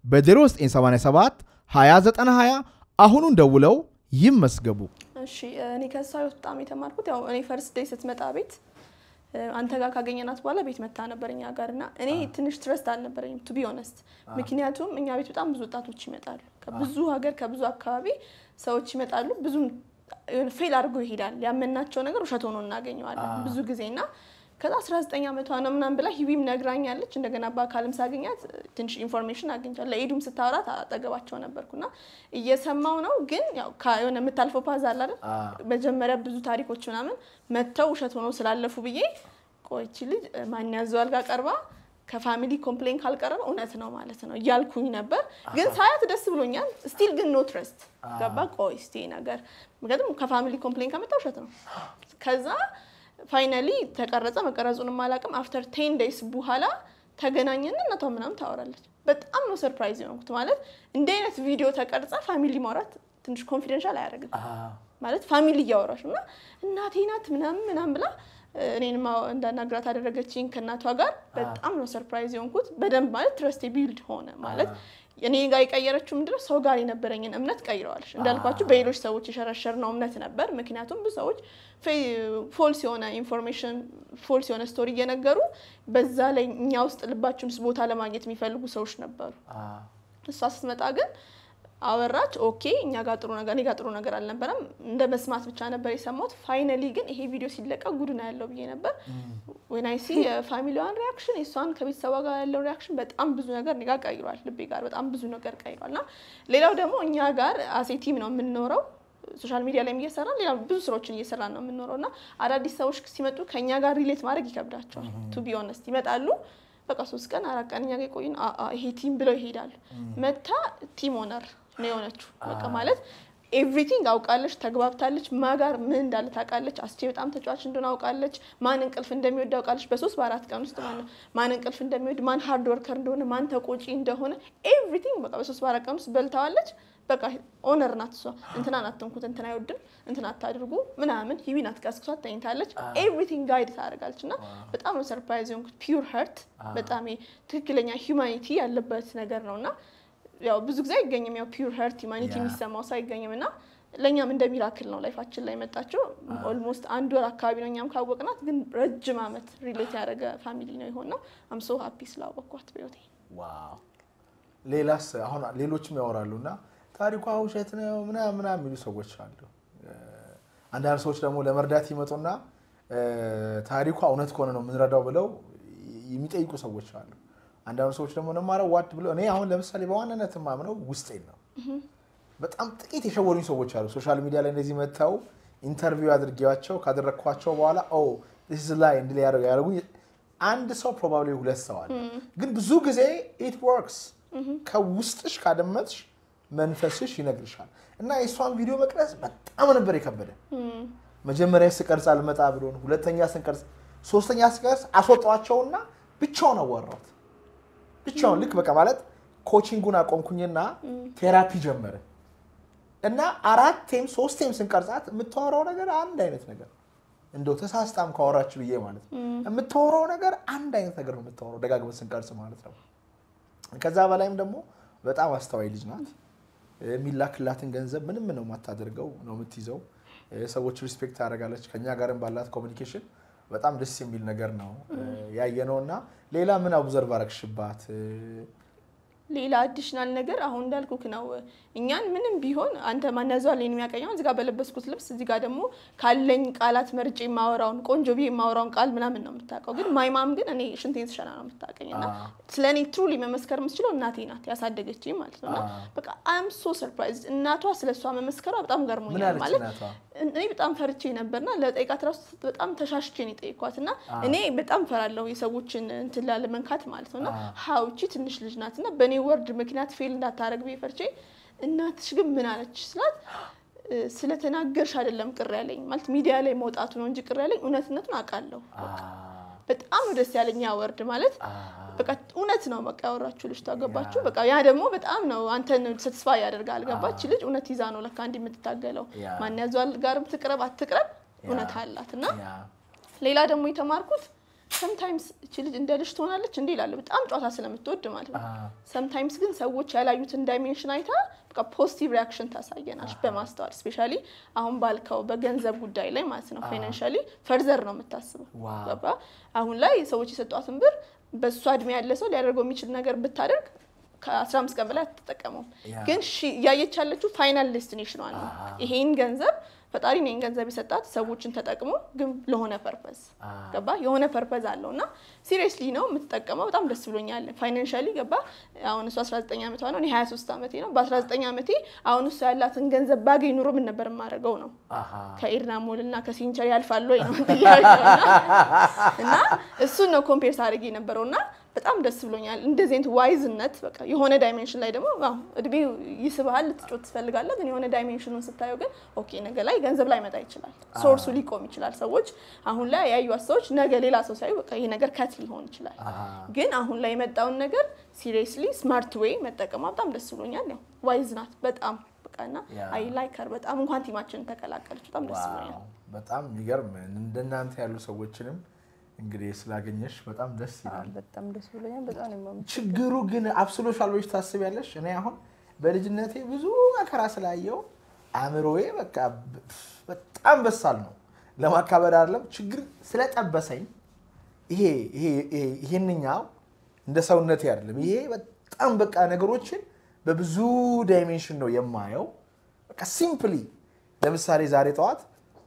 S4: በ0987 2920 አሁኑን ደውለው ይመዝገቡ።
S10: እሺ እኔ ከእሷ ህይወት በጣም የተማርኩት ያው እኔ ፈርስት ዴይ ስትመጣ ቤት እ፣ አንተ ጋር ካገኘናት በኋላ ቤት መታ ነበር እኛ ጋር እና እኔ ትንሽ ትረስት አልነበረኝም ቱ ቢ ኦነስት። ምክንያቱም እኛ ቤት በጣም ብዙ ወጣቶች ይመጣሉ ከብዙ ሀገር ከብዙ አካባቢ ሰዎች ይመጣሉ። ብዙም የሆነ ፌል አድርጎ ይሄዳል። ያመናቸው ነገር ውሸት ሆኖ እናገኘዋለን ብዙ ጊዜ እና ከዛ 19 ዓመቷ ነው ምናምን ብላ ሂዊም ነግራኛለች። እንደገና በአካልም ሳገኛት ትንሽ ኢንፎርሜሽን አግኝቻለሁ። ለኤዱም ስታወራት አጠገባቸው ነበርኩና እየሰማው ነው። ግን ያው ከ- የሆነ የምታልፈው ፓዝ አለ አይደል? መጀመሪያ ብዙ ታሪኮች ምናምን መጥተው ውሸት ሆነው ስላለፉ ብዬ ቆይቺ ልጅ ማን ያዘዋል ጋር ቀርባ ከፋሚሊ ኮምፕሌን ካልቀረበ እውነት ነው ማለት ነው እያልኩኝ ነበር። ግን ሳያት ደስ ብሎኛል። ስቲል ግን ኖ ትረስት ገባ። ቆይ እስቲ ይሄ ነገር ምክንያቱም ከፋሚሊ ኮምፕሌን ከመጣ ውሸት ነው። ከዛ ፋይናሊ ተቀረጸ። መቀረጹንም አላውቅም። አፍተር ቴን ዴይስ በኋላ ተገናኘን። እናቷ ምናምን ታወራለች። በጣም ነው ሰርፕራይዝ የሆንኩት። ማለት እንዲህ አይነት ቪዲዮ ተቀርጸ ፋሚሊ ማውራት ትንሽ ኮንፊደንሻል አያደርግም ማለት ፋሚሊ እያወራሽ እና እናቴ ናት ምናምን ምናምን ብላ እኔንም እንዳናግራት አደረገችኝ ከእናቷ ጋር። በጣም ነው ሰርፕራይዝ የሆንኩት። በደንብ ማለት ትረስቴ ቢልድ ሆነ ማለት እኔ ጋር የቀየረችው ምንድነው ሰው ጋር የነበረኝን እምነት ቀይረዋለች። እንዳልኳችሁ በሌሎች ሰዎች የሸረሸርነው እምነት ነበር። ምክንያቱም ብዙ ሰዎች ፎልስ የሆነ ኢንፎርሜሽን ፎልስ የሆነ ስቶሪ እየነገሩ በዛ ላይ እኛ ውስጥ ልባችን ውስጥ ቦታ ለማግኘት የሚፈልጉ ሰዎች ነበሩ። እሷ ስትመጣ ግን አወራች። ኦኬ እኛ ጋር ጥሩ ነገር እኔ ጋር ጥሩ ነገር አልነበረም። እንደ መስማት ብቻ ነበር የሰማሁት። ፋይናሊ ግን ይሄ ቪዲዮ ሲለቀቅ ጉድ ነው ያለው ብዬ ነበር። ወናይሲ የፋሚሊዋን ሪያክሽን የእሷን ከቤተሰቧ ጋር ያለው ሪያክሽን በጣም ብዙ ነገር እኔ ጋር ቀይሯል። ልቤ ጋር በጣም ብዙ ነገር ቀይሯል። እና ሌላው ደግሞ እኛ ጋር አሴ ቲም ነው የምንኖረው ሶሻል ሚዲያ ላይ እየሰራን ሌላ ብዙ ስራዎችን እየሰራን ነው የምንኖረው እና አዳዲስ ሰዎች ሲመጡ ከእኛ ጋር ሪሌት ማድረግ ይከብዳቸዋል። ቱ ቢ ኦነስት ይመጣሉ በቃ ሶስት ቀን አራት ቀን እኛ ጋር የቆይን አ- አ- ይሄ ቲም ብለው ይሄዳሉ። መታ ቲም ኦነር ነው የሆነችው። በቃ ማለት ኤቭሪቲንግ አውቃለች፣ ተግባብታለች። ማጋር ምን እንዳለ ታውቃለች። አስቼ በጣም ተጫዋች እንደሆነ አውቃለች። ማን እንቅልፍ እንደሚወድ አውቃለች። በሶስት በአራት ቀን ውስጥ ማለት ነው። ማን እንቅልፍ እንደሚወድ፣ ማን ሃርድ ወርከር እንደሆነ፣ ማን ተቆጪ እንደሆነ ኤቭሪቲንግ በቃ በሶስት በአራት ቀን ውስጥ በልታዋለች። በቃ ኦነር ናት እሷ። እንትናን አትንኩት፣ እንትና አይወድም፣ እንትና አታድርጉ ምናምን ሂዊን አትቀስቅሷት ተኝታለች። ኤቭሪቲንግ ጋይድ ታደርጋለች እና በጣም ነው ሰርፕራይዝ የሆንኩት። ፒውር ሀርት በጣም ይሄ ትክክለኛ ሂውማኒቲ ያለበት ነገር ነው እና ያው ብዙ ጊዜ አይገኝም። ያው ፒውር ሀርት ሂውማኒቲ
S1: ያ።
S10: የሚሰማው ሰው አይገኝም እና ለእኛም እንደ ሚራክል ነው ላይፋችን ላይ መጣችው። ኦልሞስት አንድ ወር አካባቢ ነው እኛም ካወቅናት፣ ግን ረጅም ዓመት ሪሌት ያደረገ ፋሚሊ ነው የሆን ነው። አም ሶ ሀፒ ስላወቅኳት በህይወቴ።
S1: ዋው ሌላስ አሁን ሌሎችም ያወራሉ እና ታሪኳ ውሸት ነው ምናምን ምናምን የሚሉ ሰዎች አሉ። እ፣ አንዳንድ ሰዎች ደግሞ ለመርዳት ይመጡና እ፣ ታሪኳ እውነት ከሆነ ነው የምንረዳው ብለው የሚጠይቁ ሰዎች አሉ። አንዳንድ ሰዎች ደግሞ ነማረው ዋድ ብለው እኔ አሁን ለምሳሌ በዋናነት የማምነው ውስጤን ነው። በጣም ጥቂት የሸወሩኝ ሰዎች አሉ። ሶሻል ሚዲያ ላይ እንደዚህ መጥተው ኢንተርቪው አድርጌዋቸው ካደረግኳቸው በኋላ ኦ ዚስ ላይ እንዲ ያደረጉኝ አንድ ሰው ፕሮባብሊ ሁለት ሰው አለ። ግን ብዙ ጊዜ ኢት ወርክስ ከውስጥሽ ካደመጥሽ መንፈስሽ ይነግርሻል። እና የእሷን ቪዲዮ መቅረጽ በጣም ነበር የከበደ። መጀመሪያ ስቀርጽ አልመጣ ብሎን፣ ሁለተኛ ስንቀርጽ፣ ሶስተኛ ስቀርጽ አስወጣቸውና ብቻውን አዋራሁት። ብቻውን ልክ በቃ ማለት ኮቺንጉን አቆምኩኝና ቴራፒ ጀመረ እና አራቴም ሶስቴም ስንቀርጻት የምታወራው ነገር አንድ አይነት ነገር ነው። እንደው ተሳስታም ካወራች ብዬ ማለት ነው የምታወራው ነገር አንድ አይነት ነገር ነው የምታወራው ደጋግመን ስንቀርጽ ማለት ነው። ከዛ በላይም ደግሞ በጣም አስተዋይ ልጅ ናት። የሚላክላትን ገንዘብ ምንም ነው የማታደርገው ነው የምትይዘው። ሰዎች ሪስፔክት ታደርጋለች። ከኛ ጋርም ባላት ኮሚኒኬሽን በጣም ደስ የሚል ነገር ነው ያየነው። እና ሌላ ምን አብዘርቭ አረግሽባት?
S10: ሌላ አዲሽናል ነገር አሁን እንዳልኩክ ነው። እኛን ምንም ቢሆን አንተ ማን ያዘዋል እኔን የሚያቀኘው እዚጋ በለበስኩት ልብስ እዚጋ ደግሞ ካለኝ ቃላት መርጬ የማወራውን ቆንጆ ብዬ የማወራውን ቃል ምናምን ነው የምታውቀው። ግን ማይማም ግን እኔ ሽንቴን ስሸና ነው የምታውቀኝ እና ስለ እኔ ትሩሊ መመስከር የምትችለው እናቴ ናት ያሳደገችኝ ማለት ነው። እና በቃ አም ሶ ሰርፕራይዝ እናቷ ስለ እሷ መመስከሯ በጣም
S1: ምን
S10: ገርሞኛል
S1: አለች
S10: ማለት
S1: እናቷ?
S10: እኔ በጣም ፈርቼ ነበርና ለጠይቃት ራሱ በጣም ተሻሽቼ ነው የጠየኳት እና እኔ በጣም ፈራለሁ የሰዎችን እንትን ላለመንካት ማለት ነው እና ሀውቺ ትንሽ ልጅ ናት እና በእኔ ወርድ ምክንያት ፌል እንዳታረግ ብዬ ፈርቼ እናትሽ ግን ምን አለች ስላት እ፣ ስለተናገርሽ አይደለም ቅር ያለኝ ማለት ሚዲያ ላይ መውጣቱ ነው እንጂ ቅር ያለኝ እውነትነቱን አውቃለሁ። በጣም ነው ደስ ያለኝ ያ ወርድ ማለት በቃ እውነት ነው በቃ ያወራችሁ ልጅ ታገባችሁ በቃ ያ ደግሞ በጣም ነው አንተን ሰትስፋ ያደርጋል ገባች ልጅ እውነት ይዛ ነው ለካ እንዲህ የምትታገለው
S1: ያ።
S10: ማን ያዟል ጋርም ትቅረብ አትቅረብ እውነት አላት እና
S1: ያ
S10: ሌላ ደግሞ የተማርኩት ሰምታይምስ እቺ ልጅ እንደ ልጅ ትሆናለች እንዲህ ይላሉ በጣም ጨዋታ ስለምትወድ ማለት ነው ሰምታይምስ ግን ሰዎች ያላዩትን ዳይሜንሽን አይታ በቃ ፖዚቲቭ ሪያክሽን ታሳየናች በማስተዋል ስፔሻሊ አሁን ባልከው በገንዘብ ጉዳይ ላይ ማለት ነው ፋይናንሻሊ ፈርዘር ነው የምታስበው
S1: ዋው።
S10: ገባ አሁን ላይ ሰዎች የሰጧትን ብር በእሷ እድሜ ያለ ሰው ሊያደርገው የሚችል ነገር ብታደርግ ከ15 ቀን በላይ አትጠቀመውም
S1: ያ።
S10: ግን ሺ- እያየች ያለችው ፋይናል ዴስቲኔሽኗ ነው ይሄን ገንዘብ ፈጣሪ ነው ይሄን ገንዘብ የሰጣት ሰዎችን ተጠቅሞ ግን ለሆነ ፐርፐዝ ገባ የሆነ ፐርፐዝ አለው እና ሲሪየስሊ ነው የምትጠቀመው በጣም ደስ ብሎኛል ፋይናንሻሊ ገባ አሁን እሱ 19 ዓመቷ ነው እኔ 23 ዓመቴ ነው በ19 ዓመቴ አሁን እሱ ያላትን ገንዘብ ባገኝ ኑሮ ምን ነበር የማደርገው ነው
S1: አሃ።
S10: ከኤድና ሞል እና ከሲንቸር ያልፋል ወይ ነው ጥያቄው እና- እና እሱን ነው ኮምፔር ሳደርግ የነበረው እና በጣም ደስ ብሎኛል። እንደዚህ አይነት ዋይዝነት በቃ የሆነ ዳይሜንሽን ላይ ደግሞ አዎ እድሜው ይስብሃል፣ ልትጮት ትፈልጋለህ። ግን የሆነ ዳይሜንሽኑን ስታየው ግን ኦኬ ነገ ላይ ገንዘብ ላይ መጣ ይችላል፣ ሶርሱ ሊቆም ይችላል። ሰዎች አሁን ላይ ያዩት ሰዎች ነገ ሌላ ሰው ሳዩ በቃ ይሄ ነገር ከት ሊሆን ይችላል። ግን አሁን ላይ የመጣውን ነገር ሲሪየስሊ ስማርት ዌይ መጠቀሟ በጣም ደስ ብሎኛል። ያው ዋይዝ ናት በጣም በቃ እና
S1: ያ።
S10: አይ ላይከር በጣም እንኳን ቲማችንን ተቀላቀለች በጣም ደስ ብሎኛል።
S1: ዋው በጣም የሚገርም እንደናንተ ያሉ ሰዎችንም እንግዲህ ስላገኘሽ በጣም ደስ ይላል።
S3: በጣም ደስ ብሎኛል። በጣም ነው የማመሰግነው።
S1: ችግሩ ግን አብስሎሻል ብለሽ ታስቢያለሽ? እኔ አሁን በልጅነቴ ብዙ መከራ ስላየው አእምሮዬ በቃ ብ- በጣም በሳል ነው። ለማካበድ አይደለም ችግር ስለጠበሰኝ ይሄ ይሄ ይሄ- ይሄንኛው እንደ ሰውነቴ አይደለም። ይሄ በጣም በቃ ነገሮችን በብዙ ዳይሜንሽን ነው የማየው። በቃ ሲምፕሊ ለምሳሌ ዛሬ ጠዋት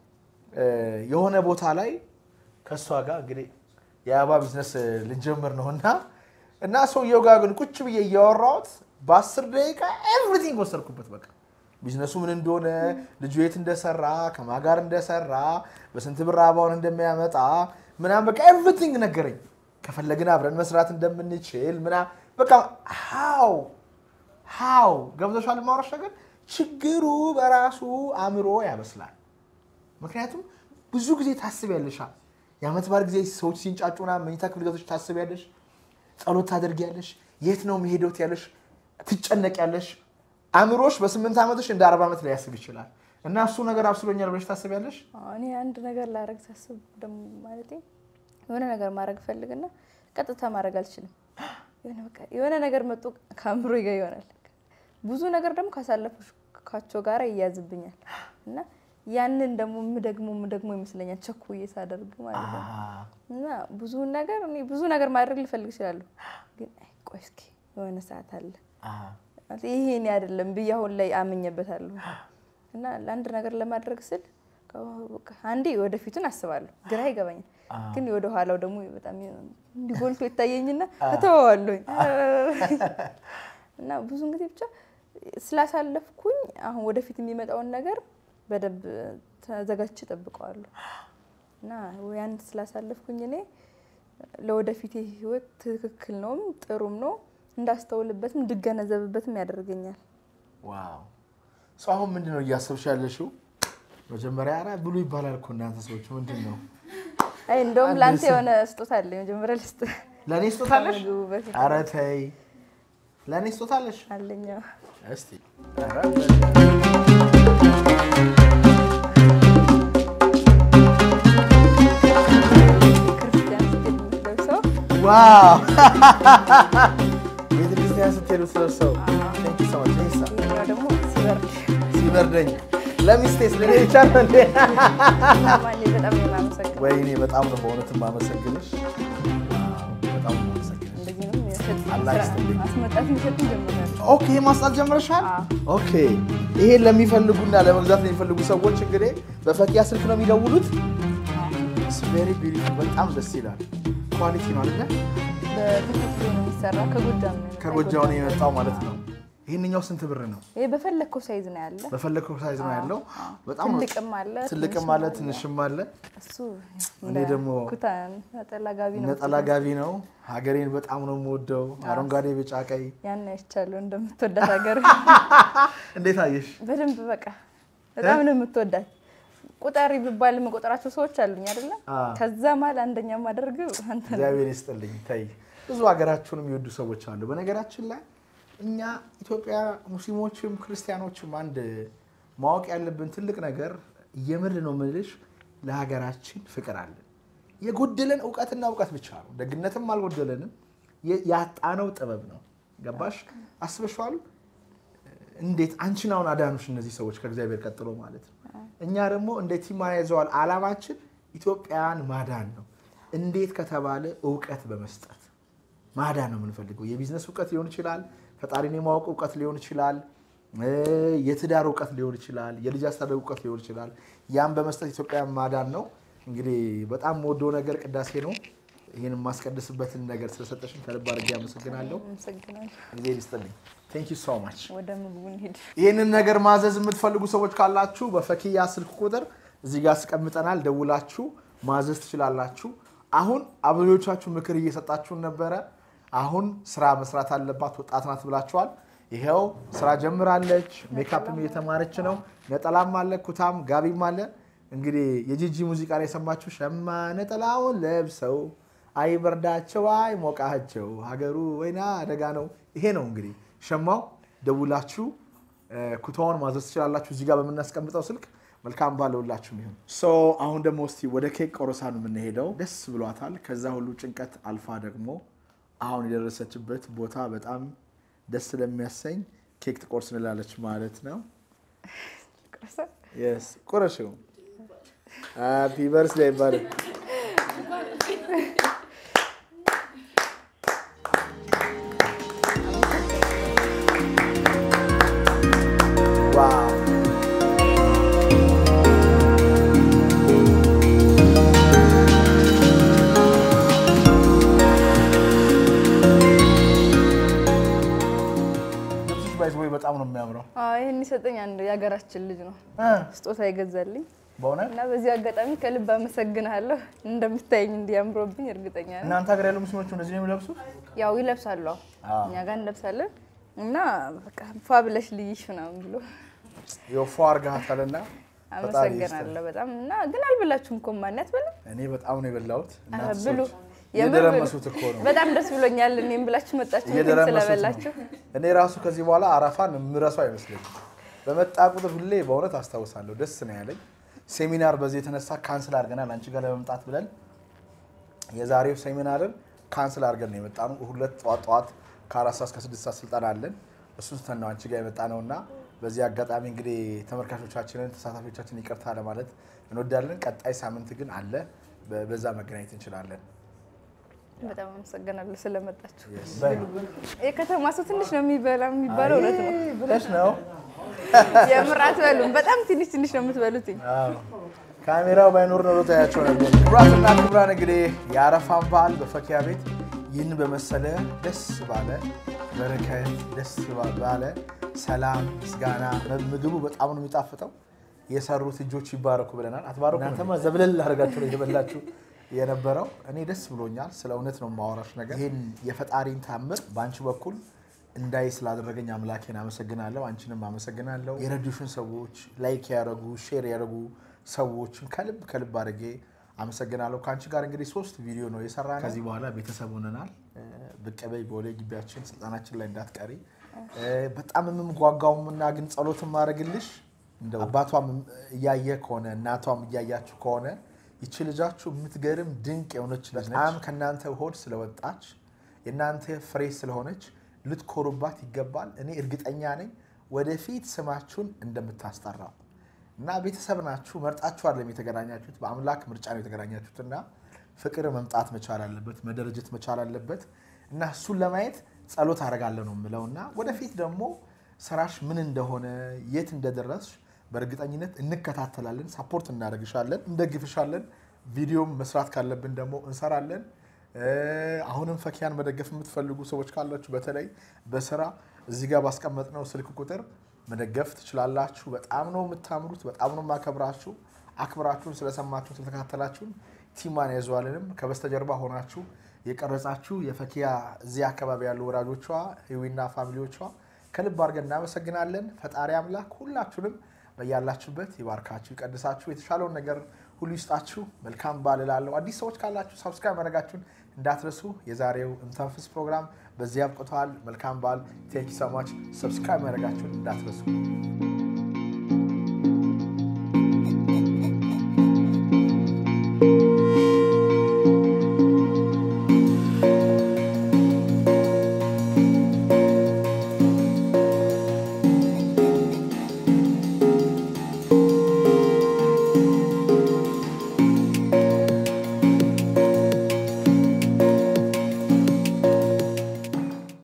S1: እ፣ የሆነ ቦታ ላይ ከእሷ ጋር እንግዲህ የአበባ ቢዝነስ ልንጀምር ነው እና እና ሰውየው ጋር ግን ቁጭ ብዬ እያወራሁት በአስር ደቂቃ ኤቭሪቲንግ ወሰድኩበት። በቃ ቢዝነሱ ምን እንደሆነ፣ ልጁ የት እንደሰራ፣ ከማን ጋር እንደሰራ፣ በስንት ብር አበባውን እንደሚያመጣ ምናምን በቃ ኤቭሪቲንግ ነገረኝ። ከፈለግን አብረን መስራት እንደምንችል ምና በቃ ሃው ሃው ገብቶሻል ማውራሽ ነገር ችግሩ በራሱ አእምሮ ያበስላል። ምክንያቱም ብዙ ጊዜ ታስቢያለሽ። የዓመት በዓል ጊዜ ሰዎች ሲንጫጩና መኝታ ክፍል ገብተሽ ታስቢያለሽ፣ ጸሎት ታደርጊያለሽ፣ የት ነው መሄደው ያለሽ፣ ትጨነቂያለሽ። አእምሮሽ በስምንት ዓመትሽ እንደ አርባ ዓመት ሊያስብ ይችላል። እና እሱ ነገር አብስሎኛል ብለሽ ታስቢያለሽ።
S3: አዎ፣ እኔ አንድ ነገር ላረግ ሳስብ ደግሞ ማለቴ የሆነ ነገር ማድረግ ፈልግና ቀጥታ ማድረግ አልችልም። የሆነ በቃ የሆነ ነገር መጡ ከአእምሮ ጋር ይሆናል። ብዙ ነገር ደግሞ ካሳለፍኳቸው ጋር ይያዝብኛል እና ያንን ደግሞ ምደግሞ ምደግሞ ይመስለኛል ቸኩዬ ሳደርግ ማለት ነው። እና ብዙውን ነገር እኔ ብዙ ነገር ማድረግ ልፈልግ እችላለሁ፣ ግን አይ ቆይ እስኪ የሆነ ሰዓት አለ ማለት ይሄ እኔ አይደለም ብዬ አሁን ላይ አምኜበታለሁ። እና ለአንድ ነገር ለማድረግ ስል በቃ አንዴ ወደፊቱን አስባለሁ፣ ግራ ይገባኛል። ግን ወደ ኋላው ደግሞ በጣም እንዲጎልቶ ይታየኝና እተወዋለሁኝ እና ብዙን ጊዜ ብቻ ስላሳለፍኩኝ አሁን ወደፊት የሚመጣውን ነገር በደንብ ተዘጋጅቼ እጠብቀዋለሁ እና ያን ስላሳለፍኩኝ እኔ ለወደፊት ህይወት ትክክል ነውም ጥሩም ነው እንዳስተውልበትም እንድገነዘብበትም ያደርገኛል።
S1: ዋው ሰው አሁን ምንድን ነው እያሰብሽ ያለሽው? መጀመሪያ ኧረ ብሉ ይባላል እኮ እናንተ ሰዎች ምንድን ነው?
S3: አይ እንደውም ለአንተ የሆነ ስጦታ አለ። መጀመሪያ ልስጥ
S1: ለእኔ ስጦታ አለሽ?
S3: ከምግቡ በፊት
S1: ኧረ ተይ፣ ለእኔ ስጦታ አለሽ?
S3: አለኝ። አዎ።
S1: እስቲ ኧረ
S3: ክርስቲያን ስትሄድ የምትለብሰው
S1: ዋው ቤተክርስቲያን ስትሄዱ ስለብሰው ቴንክ ዩ ሶ ማች ቴንክስ
S3: ይሄኛው ደግሞ ሲበርድ
S1: ሲበርደኝ ለሚስቴስ ለኔ ብቻ ነው እንዴ?
S3: ማን በጣም ነው የማመሰግነው።
S1: ወይኔ በጣም ነው በእውነት የማመሰግንሽ። ዋው፣ በጣም ነው የማመሰግንሽ።
S3: እንደዚህ ነው የሚሰጥ
S1: አላህ ይስጥልኝ።
S3: ማስመጣት የሚሰጥ ጀምራል።
S1: ኦኬ ማስጣት ጀምረሻል? ኦኬ ይሄን ለሚፈልጉና ለመግዛት ለሚፈልጉ ሰዎች እንግዲህ በፈኪያ ስልክ ነው የሚደውሉት። ቬሪ ቢዩቲፉል በጣም ደስ ይላል። ኳሊቲ ነው አይደለ?
S3: በተፈጥሮ ነው የሚሰራ ከጎጃም ነው የመጣው።
S1: ከጎጃው ነው የመጣው ማለት ነው። ይህንኛው ስንት ብር ነው?
S3: ይሄ በፈለግከው ሳይዝ ነው ያለ።
S1: በፈለግከው ሳይዝ ነው ያለው። በጣም ነው-
S3: ትልቅም አለ
S1: ትልቅም አለ ትንሽም አለ።
S3: እሱ
S1: እኔ ደግሞ
S3: ኩታ ነጠላ ጋቢ ነው
S1: ነጠላ ጋቢ ነው። ሀገሬን በጣም ነው የምወደው። አረንጓዴ፣ ቢጫ፣ ቀይ።
S3: ያን አይቻለሁ እንደምትወዳት ሀገር
S1: እንዴት አየሽ?
S3: በደንብ በቃ በጣም ነው የምትወዳት። ቁጠሪ ብባል የምቆጥራቸው ሰዎች አሉኝ አይደለ?
S1: አዎ።
S3: ከዛ መሀል አንደኛ ማደርገው አንተ ነው።
S1: እግዚአብሔር ይስጥልኝ። ተይ ብዙ ሀገራችሁን የሚወዱ ሰዎች አሉ። በነገራችን ላይ እኛ ኢትዮጵያ ሙስሊሞችም ክርስቲያኖችም አንድ ማወቅ ያለብን ትልቅ ነገር የምር ነው የምልሽ፣ ለሀገራችን ፍቅር አለን። የጎደለን እውቀትና እውቀት ብቻ ነው። ደግነትም አልጎደለንም። የ- ያጣነው ጥበብ ነው። ገባሽ? አስበሽዋል? እንዴት አንቺን አሁን አዳኑሽ እነዚህ ሰዎች ከእግዚአብሔር ቀጥሎ ማለት ነው። እኛ ደግሞ እንደ ቲም ይዘዋል። አላማችን ኢትዮጵያን ማዳን ነው። እንዴት ከተባለ እውቀት በመስጠት ማዳን ነው የምንፈልገው። የቢዝነስ እውቀት ሊሆን ይችላል፣ ፈጣሪን የማወቅ እውቀት ሊሆን ይችላል፣ እ የትዳር እውቀት ሊሆን ይችላል፣ የልጅ አስተዳደግ እውቀት ሊሆን ይችላል። ያን በመስጠት ኢትዮጵያን ማዳን ነው። እንግዲህ በጣም የምወደው ነገር ቅዳሴ ነው። ይህን የማስቀድስበትን ነገር ስለሰጠሽን ከልብ አድርጌ አመሰግናለሁ።
S3: አመሰግናለሁ።
S1: ጊዜ ይስጥልኝ። ቴንክ ዩ ሶ ማች።
S3: ወደ ምግቡ እንሂድ።
S1: ይህንን ነገር ማዘዝ የምትፈልጉ ሰዎች ካላችሁ በፈኪያ ስልክ ቁጥር እዚህ ጋር አስቀምጠናል። ደውላችሁ ማዘዝ ትችላላችሁ። አሁን አብዛኞቻችሁ ምክር እየሰጣችሁን ነበረ። አሁን ስራ መስራት አለባት ወጣት ናት ብላችኋል። ይኸው ስራ ጀምራለች። ሜካፕም እየተማረች ነው። ነጠላም አለ፣ ኩታም ጋቢም አለ። እንግዲህ የጂጂ ሙዚቃ ላይ የሰማችሁ ሸማ ነጠላውን ለብሰው አይበርዳቸው አይሞቃቸው ሀገሩ ወይና አደጋ ነው። ይሄ ነው እንግዲህ ሸማው። ደውላችሁ ኩታውን ማዘዝ ትችላላችሁ እዚህ ጋር በምናስቀምጠው ስልክ። መልካም ባለውላችሁ ይሁን። ሶ አሁን ደግሞ እስቲ ወደ ኬክ ቆረሳ ነው የምንሄደው። ደስ ብሏታል። ከዛ ሁሉ ጭንቀት አልፋ ደግሞ አሁን የደረሰችበት ቦታ በጣም ደስ ስለሚያሰኝ ኬክ ትቆርስ እንላለች ማለት ነው። የስ ቁረሽው። ሃፒ በርስዴይ ይባላል። ዋው ልብስሽ ባይዝ ወይ በጣም ነው የሚያምረው።
S3: አዎ ይህን የሰጠኝ አንድ የሀገራችን ልጅ ነው ስጦታ የገዛልኝ
S1: በእውነት
S3: እና በዚህ አጋጣሚ ከልብ አመሰግናለሁ። እንደምታየኝ እንዲያምሮብኝ እርግጠኛ ነኝ።
S1: እናንተ ሀገር ያሉ ሙስሊሞች እንደዚህ ነው የሚለብሱት?
S3: ያው ይለብሳሉ፣ አዎ።
S1: አዎ።
S3: እኛ ጋር እንለብሳለን እና በቃ ፏ ብለሽ ልይሽ ምናምን ብሎ
S1: የፎ አርጋታልና
S3: አመሰግናለሁ በጣም እና ግን አልበላችሁም እኮ ማን ያትበላ
S1: እኔ በጣም ነው የበላሁት።
S3: ኧረ
S1: እናንተ
S3: ብሉ
S1: ሰዎች
S3: የምር ብሉ።
S1: እየደረመሱት እኮ ነው።
S3: በጣም ደስ ብሎኛል። እኔም ብላችሁ መጣችሁ ምግብ
S1: እየደረመሱት
S3: ስለበላችሁ
S1: ነው። እኔ ራሱ ከዚህ በኋላ አረፋን የምረሳው አይመስለኝም። በመጣ ቁጥር ሁሌ በእውነት አስታውሳለሁ። ደስ ነው ያለኝ። ሴሚናር በዚህ የተነሳ ካንስል አድርገናል አንቺ ጋር ለመምጣት ብለን የዛሬው ሴሚናርን ካንስል አድርገን ነው የመጣ ነው። ሁለት ጠዋት ጠዋት ከአራት ሰዓት እስከ ስድስት ሰዓት ስልጠና አለን። እሱን ስተን ነው አንቺ ጋር የመጣ ነው እና በዚህ አጋጣሚ እንግዲህ ተመልካቾቻችንን ተሳታፊዎቻችን ይቅርታ ለማለት እንወዳለን። ቀጣይ ሳምንት ግን አለ፣ በ- በዛ መገናኘት እንችላለን።
S3: በጣም አመሰግናለሁ ስለመጣችሁ።
S1: በይ።
S3: የከተማ ሰው ትንሽ ነው የሚበላ የሚባለው እውነት ነው
S1: ብለሽ ነው
S3: የምር አትበሉም። በጣም ትንሽ ትንሽ ነው የምትበሉትኝ።
S1: አዎ። ካሜራው ባይኖር ኖሮ ታያቸው ነበር። ክቡራትና ክቡራን እንግዲህ የአረፋን በዓል በፈኪያ ቤት ይህን በመሰለ ደስ ባለ በረከት ደስ ባለ ሰላም ምስጋና ምግቡ በጣም ነው የሚጣፍጠው። የሰሩት እጆች ይባረኩ ብለናል። አትባረኩ? እናንተማ ዘብለል አድርጋችሁ ነው እየበላችሁ የነበረው። እኔ ደስ ብሎኛል። ስለ እውነት ነው የማወራሽ ነገር ይህን የፈጣሪን ታምር በአንቺ በኩል እንዳይ ስላደረገኝ አምላኬን አመሰግናለሁ። አንቺንም አመሰግናለሁ። የረዱሽን ሰዎች ላይክ ያደረጉ ሼር ያደረጉ ሰዎችን ከልብ ከልብ አድርጌ አመሰግናለሁ። ከአንቺ ጋር እንግዲህ ሶስት ቪዲዮ ነው የሰራ ነው። ከዚህ በኋላ ቤተሰብ ሆነናል። ብቅ በይ በወደ ግቢያችን ስልጣናችን ላይ እንዳትቀሪ። በጣም የምጓጓውምና ግን ጸሎት ማድረግልሽ እንደው አባቷም እያየ ከሆነ እናቷም እያያችሁ ከሆነ ይቺ ልጃችሁ የምትገርም ድንቅ የሆነች ልጅ ነች። በጣም ከእናንተ ሆድ ስለወጣች የእናንተ ፍሬ ስለሆነች ልትኮሩባት ይገባል። እኔ እርግጠኛ ነኝ ወደፊት ስማችሁን እንደምታስጠራው እና ቤተሰብ ናችሁ። መርጣችሁ አይደለም የተገናኛችሁት፣ በአምላክ ምርጫ ነው የተገናኛችሁት እና ፍቅር መምጣት መቻል አለበት፣ መደረጀት መቻል አለበት እና እሱን ለማየት ጸሎት አደርጋለሁ ነው የምለው እና ወደፊት ደግሞ ስራሽ ምን እንደሆነ የት እንደደረስሽ በእርግጠኝነት እንከታተላለን፣ ሳፖርት እናደርግሻለን፣ እንደግፍሻለን። ቪዲዮም መስራት ካለብን ደግሞ እንሰራለን። አሁንም ፈኪያን መደገፍ የምትፈልጉ ሰዎች ካላችሁ በተለይ በስራ እዚህ ጋር ባስቀመጥነው ስልክ ቁጥር መደገፍ ትችላላችሁ። በጣም ነው የምታምሩት። በጣም ነው የማከብራችሁ። አክብራችሁን ስለሰማችሁን ስለተከታተላችሁን ቲማን ያዘዋልንም ከበስተጀርባ ሆናችሁ የቀረጻችሁ የፈኪያ እዚህ አካባቢ ያሉ ወዳጆቿ ህዊና ፋሚሊዎቿ ከልብ አድርገን እናመሰግናለን። ፈጣሪ አምላክ ሁላችሁንም በያላችሁበት ይባርካችሁ፣ ይቀድሳችሁ፣ የተሻለውን ነገር ሁሉ ይስጣችሁ። መልካም በዓል እላለሁ። አዲስ ሰዎች ካላችሁ ሳብስክራይብ ማድረጋችሁን እንዳትረሱ። የዛሬው እንተንፍስ ፕሮግራም በዚህ አብቅተዋል። መልካም በዓል። ቴንክ ዩ ሶ ማች። ሰብስክራይብ ማድረጋችሁን እንዳትረሱ።